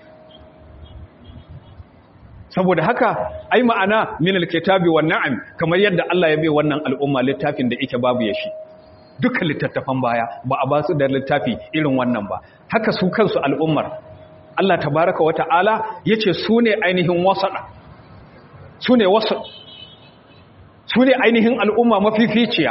saboda haka ai ma'ana min alkitabi wan na'am kamar yadda Allah ya bai wannan al'umma littafin da yake babu yashi duka littattafan baya ba a ba su da littafi irin wannan ba haka su kansu al'ummar Allah tabaraka wa ta'ala yace su ne ainihin wasada su ne wasu su ne ainihin al'umma mafificiya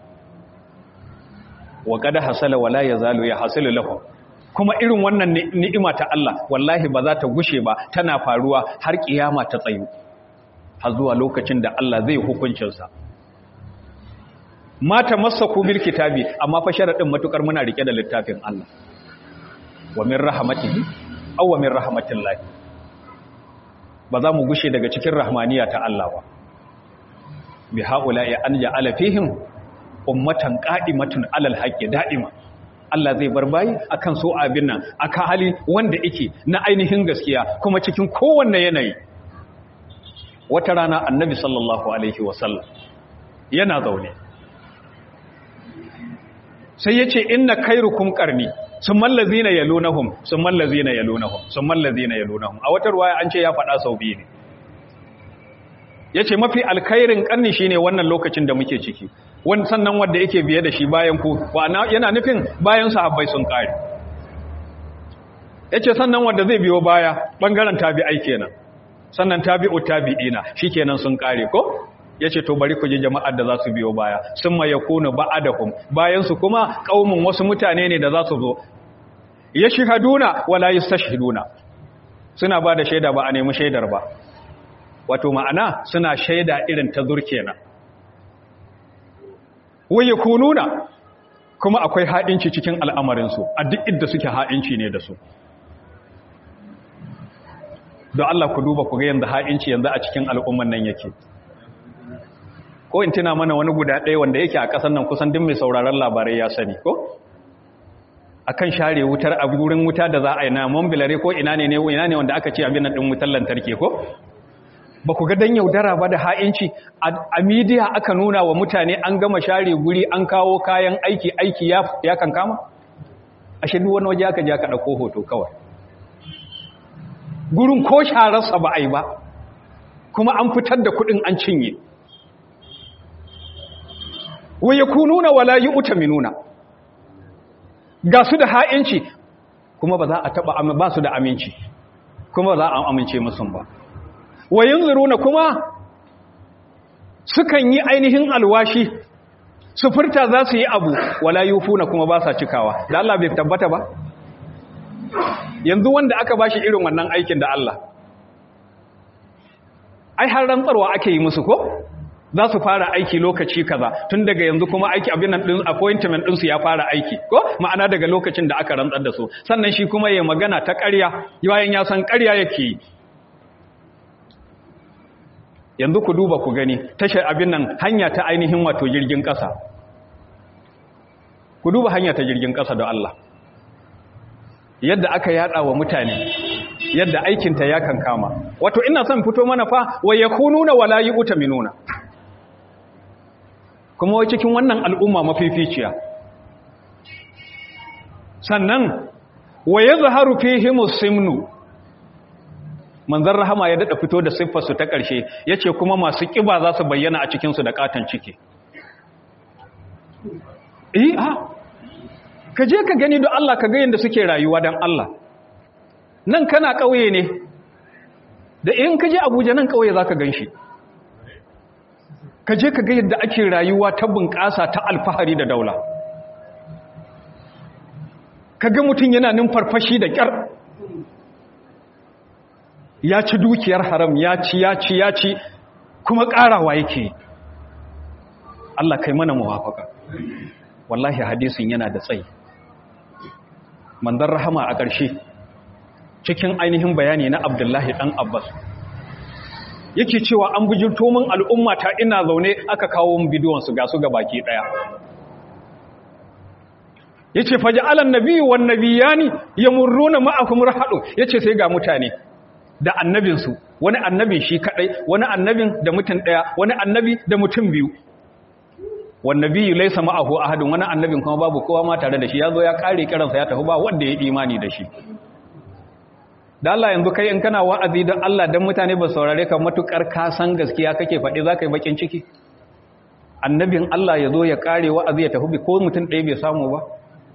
wa qad hasala wala yazalu ya hasilu lahu kuma irin wannan ni'ima ta Allah wallahi ba za ta gushe ba tana faruwa har kiyama ta tsayu har zuwa lokacin da Allah zai hukuncinsa mata masaku bil kitabi amma fa sharadin matukar muna rike da littafin Allah wa min rahmatihi aw wa min rahmatillahi ba za mu gushe daga cikin rahmaniya ta Allah ba bi haula'i an ja'ala fihim ummatan qa'imatun alal haqqi da'ima Allah zai bar bayi akan so abin nan aka hali wanda yake na ainihin gaskiya kuma cikin kowanne yanayi wata rana annabi sallallahu alaihi wasallam yana zaune sai yace inna khairukum qarni summal ladzina yalunhum summal ladzina yalunhum summal ladzina yalunhum a wata ruwaya an ce ya faɗa sau biyu ne yace mafi alkhairin karni shine wannan lokacin da muke ciki wani sannan wanda yake biye da shi bayan ku yana nufin bayan sahabbai sun kare yace sannan wanda zai biyo baya bangaren tabi'ai kenan sannan tabi'u tabi'ina shikenan sun kare ko yace to bari ku ji jama'ar da za su biyo baya summa yakunu ba'adahum bayan su kuma kaumun wasu mutane ne da za su zo yashhaduna wala yastashhiduna suna ba da shaida ba a nemi shaidar ba wato ma'ana suna shaida irin ta zur kenan waye kununa kuma akwai haɗinci cikin al'amarinsu a duk inda suke haɗinci ne da su don Allah ku duba ku ga yanzu haɗinci yanzu a cikin al'umman nan yake ko in tuna mana wani guda ɗaya wanda yake a ƙasar nan kusan duk mai sauraron labarai ya sani ko akan share wutar a wurin wuta da za a yi na mambilare ko ina ne ina ne wanda aka ce abin nan ɗin wutar lantarki ko ba ku ga dan yaudara ba da ha'inci a midiya aka nuna wa mutane an gama share guri an kawo kayan aiki aiki ya kan kama a shaidu wani waje aka ja ka ɗauko hoto kawai gurin ko shararsa ba a yi ba kuma an fitar da kuɗin an cinye waye ku nuna wala yi uta minuna ga su da ha'inci kuma ba za a taɓa ba su da aminci kuma ba za a amince musu ba wayin zuruna kuma sukan yi ainihin alwashi su furta za su yi abu wala yufuna kuma ba sa cikawa da Allah bai tabbata ba yanzu wanda aka bashi irin wannan aikin da Allah ai har rantsarwa ake yi musu ko za su fara aiki lokaci kaza tun daga yanzu kuma aiki abin nan din appointment din su ya fara aiki ko ma'ana daga lokacin da aka rantsar da su sannan shi kuma ya magana ta ƙarya bayan ya san ƙarya yake yi yanzu ku duba ku gani tashar abin nan hanya ta ainihin wato jirgin ƙasa ku duba hanya ta jirgin ƙasa da Allah yadda aka yada wa mutane yadda aikinta ya kan kama wato ina son fito mana fa wa yakununa wala yu'taminuna kuma wai cikin wannan al'umma mafificiya sannan wa yazharu fihimus simnu manzan rahama ya daɗa fito da siffarsu ta ƙarshe ya ce kuma masu ƙiba za su bayyana a cikinsu da ƙaton ciki eh ha ka je ka gani don Allah ka ga yadda suke rayuwa don Allah nan kana ƙauye ne da in ka je abuja nan kawai za ka gan shi ka je ka ga yadda ake rayuwa ta bunƙasa ta alfahari da daula ka ga mutum yana numfarfashi da ƙyar ya ci dukiyar haram ya ci ya ci ya ci kuma ƙarawa yake Allah kai mana muwafaka wallahi hadisin yana da tsayi manzon rahama a ƙarshe cikin ainihin bayani na Abdullahi dan Abbas yake cewa an bujirto min al'umma ta ina zaune aka kawo min bidiyon su ga su ga baki daya yace faja'alan nabiyyu wan nabiyani yamurruna ma'akum rahadu yace sai ga mutane da annabinsu wani annabin shi kadai wani annabin da mutum daya wani annabi da mutum biyu wan nabiyyu laysa ma'ahu ahadun wani annabin kuma babu kowa ma tare da shi yazo ya kare kiransa ya tafi ba wanda ya imani da shi da Allah yanzu kai in kana wa'azi don Allah don mutane ba saurare ka matukar ka san gaskiya kake faɗi za ka yi bakin ciki annabin Allah ya zo ya kare wa'azi ya tafi ko mutum ɗaya bai samu ba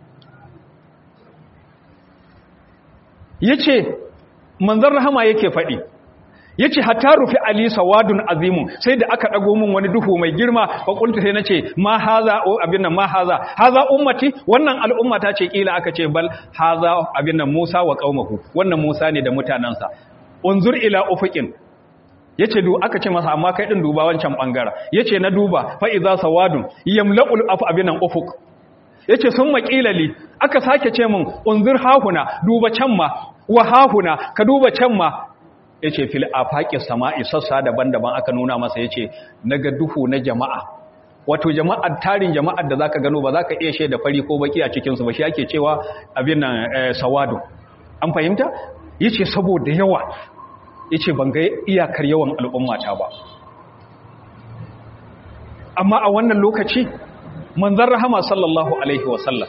ya ce manzan rahama yake faɗi ya ce hatta rufi ali sawadun azimun sai da aka ɗago min wani duhu mai girma fakulta sai na ce ma haza o abin nan ma haza haza ummati wannan al'ummata ce kila aka ce bal haza abin nan musa wa qaumahu wannan musa ne da mutanansa unzur ila ufuqin yace du aka ce masa amma kai din duba wancan bangara yace na duba fa iza sawadun yamla'ul af abin nan ufuq yace sun maƙilali aka sake ce min unzur hahuna duba can ma wa hahuna ka duba can ma ya ce fil afaqi sama'i sassa daban-daban aka nuna masa ya ce naga duhu na jama'a wato jama'ar tarin jama'ar da zaka gano ba zaka iya shaida fari ko baki a cikin su ba shi ake cewa abin nan sawadu an fahimta yace saboda yawa yace ban ga iyakar yawan al'ummata ba amma a wannan lokaci manzon rahama sallallahu alaihi wasallam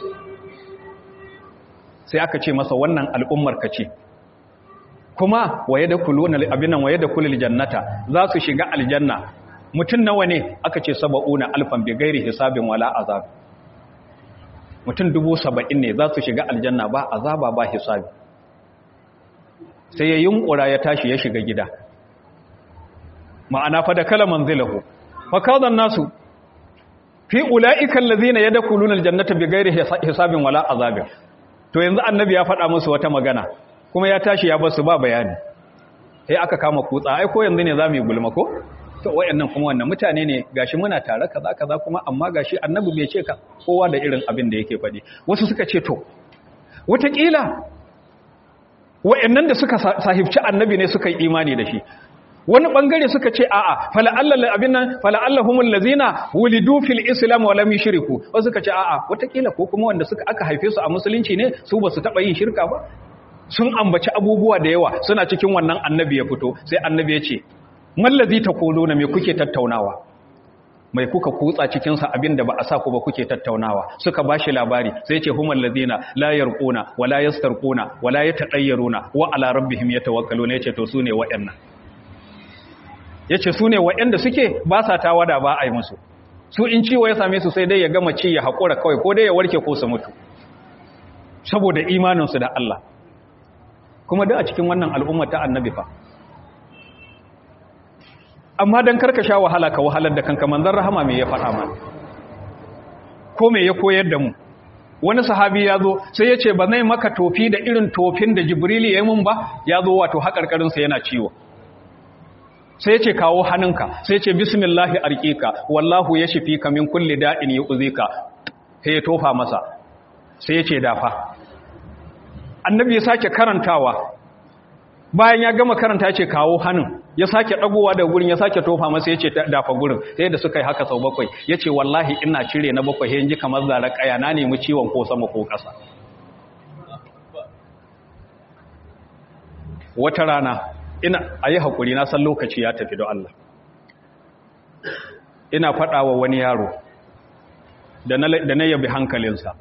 sai aka ce masa wannan al'ummar ka ce kuma waye da kuluna abinan waye da kulil jannata za su shiga aljanna mutum nawa ne aka ce saba'una alfan bi gairi hisabin wala azab mutum dubu saba'in ne za su shiga aljanna ba azaba ba hisabi sai ya yunkura ya tashi ya shiga gida ma'ana fa da kala manzilahu fa kadan nasu fi ulaika allazina yadkhuluna aljannata bi gairi hisabin wala azabin to yanzu annabi ya faɗa musu wata magana kuma ya tashi ya basu ba bayani sai aka kama kutsa ai ko yanzu ne zamu yi gulma ko to wayannan kuma wannan mutane ne gashi muna tare kaza kaza kuma amma gashi annabi bai ce ka kowa da irin abin da yake faɗi wasu suka ce to wataƙila wayannan da suka sahibci annabi ne suka yi imani da shi wani bangare suka ce a'a fala'allal abin nan fala'allahumul ladzina wulidu fil islam wa lam yushriku wasu suka ce a'a wataƙila ko kuma wanda suka aka haife su a musulunci ne su basu taba yin shirka ba sun ambaci abubuwa da yawa suna cikin wannan annabi ya fito sai annabi ya ce mallazi taquluna me kuke tattaunawa mai kuka kutsa cikin sa abinda ba a sa ku ba kuke tattaunawa suka bashi labari sai ce humal ladina la yarquna wa la yastarquna wa la yatadayyaruna wa ala rabbihim yatawakkaluna yace to sune waɗannan yace sune waɗanda suke ba sa tawada ba a yi musu su in ciwo ya same su sai dai ya gama ci ya haƙura kawai ko dai ya warke ko su mutu saboda imaninsu da Allah kuma da a cikin wannan al'umma ta annabi fa amma don karka sha wahala ka wahalar da kanka manzan rahama mai ya faɗa ma ko mai ya koyar da mu wani sahabi ya zo sai ya ce ba zai maka tofi da irin tofin da jibrili ya yi mun ba ya zo wato haƙarƙarinsa yana ciwo sai ya ce kawo hannunka sai ya ce bismillahi arƙiƙa wallahu ya shifi ka min kulli da'in ya uzika sai ya tofa masa sai ya ce dafa annabi ya sake karantawa bayan ya gama karanta ya ce kawo hannun ya sake ɗagowa da gurin ya sake tofa masa ya ce dafa gurin sai da suka yi haka sau bakwai ya ce wallahi ina cire na bakwai ya ji kamar zara ƙaya na nemi ciwon ko sama ko ƙasa wata rana ina a yi haƙuri na san lokaci ya tafi don Allah ina faɗa wa wani yaro da na yabi hankalinsa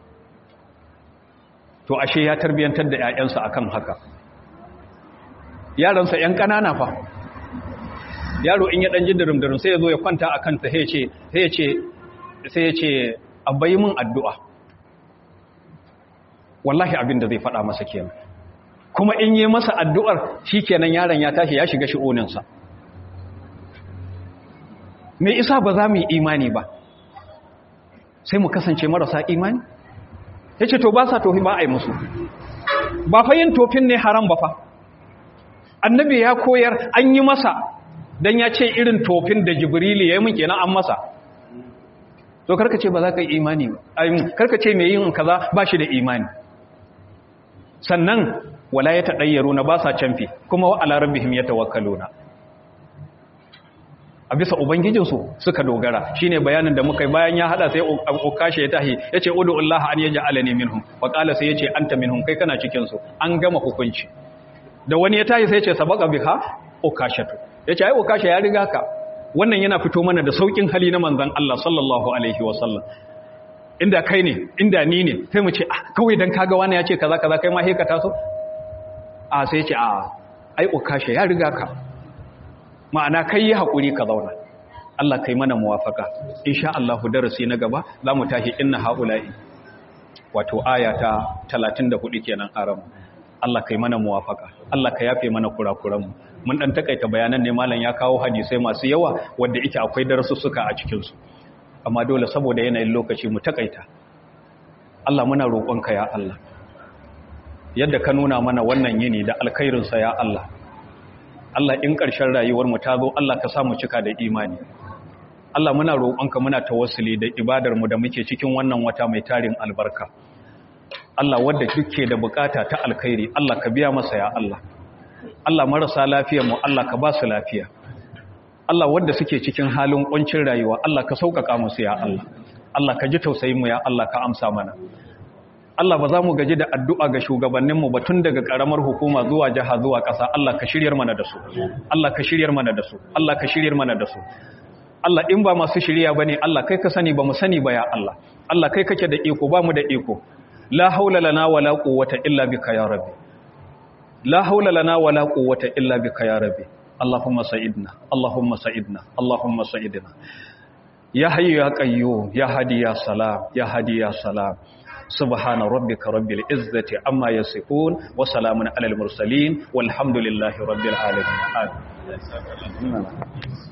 to ashe ya tarbiyantar da 'ya'yansa akan haka yaransa 'yan ƙanana fa yaro in ya ɗan ji darim-darim sai ya zo ya kwanta a kanta sai ya ce abai min addu'a wallahi abin da zai faɗa masa kenan kuma in yi masa addu'ar shi kenan yaron ya tashi ya shiga shi'oninsa me isa ba za mu yi imani ba sai mu kasance marasa imani ya ce to ba sa tofi ba a yi musu ba fa yin tofin ne haram ba fa annabi ya koyar an yi masa don ya ce irin tofin da jibrili ya yi mun kenan an masa to karka ce ba za ka yi imani ba karka ce mai yin kaza ba shi da imani sannan wala ya taɗayyaru na ba sa canfi kuma wa ala rabbihim ya tawakkaluna a bisa ubangijinsu suka dogara shine bayanin da muka yi bayan ya hada sai ukashe ya tahi yace udu Allah an yaj'alani minhum wa qala sai yace anta minhum kai kana cikin su an gama hukunci da wani ya tahi sai yace sabaqa biha ukashatu yace ai ukashe ya riga ka wannan yana fito mana da saukin hali na manzon Allah sallallahu alaihi wasallam inda kai ne inda ni ne sai mu ce ah kawai dan kaga wani ya ce kaza kaza kai ma he ka taso a sai yace a ai ukashe ya riga ka ma'ana kai yi haƙuri ka zauna Allah kai mana muwafaka insha Allah darasi na gaba za mu tashi inna haula'i wato aya ta 34 kenan aram Allah kai mana muwafaka Allah ka yafe mana kurakuranmu mun dan takaita bayanan ne malam ya kawo hadisai masu yawa wanda yake akwai darasussuka a cikin su amma dole saboda yanayin lokaci mu takaita Allah muna roƙonka ya Allah yadda ka nuna mana wannan yini da alkhairinsa ya Allah Allah in ƙarshen rayuwarmu ta zo Allah ka samu cika da imani Allah muna roƙonka muna tawassuli da ibadarmu da muke cikin wannan wata mai tarin albarka Allah wadda duke da bukata ta alkhairi Allah ka biya masa ya Allah Allah marasa lafiyar mu Allah ka ba su lafiya Allah wadda suke cikin halin kuncin rayuwa Allah ka sauƙaƙa musu ya Allah Allah ka ji tausayin mu ya Allah ka amsa mana Allah ba za mu gaji da addu'a ga shugabanninmu ba tun daga ƙaramar hukuma zuwa jiha zuwa ƙasa Allah ka shiryar mana da su Allah ka shiryar mana da su Allah ka shiryar mana da su Allah in ba masu shirya ba ne Allah kai ka sani ba mu sani ba ya Allah Allah kai kake da iko ba mu da iko la haula lana wala quwwata illa bika ya rabbi la haula lana wala quwwata illa bika ya rabbi Allahumma sa'idna Allahumma sa'idna Allahumma sa'idna ya hayyu ya qayyum ya hadi ya salam ya hadi ya salam سبحان ربك رب العزة عما يصفون وسلام على المرسلين والحمد لله رب العالمين آمين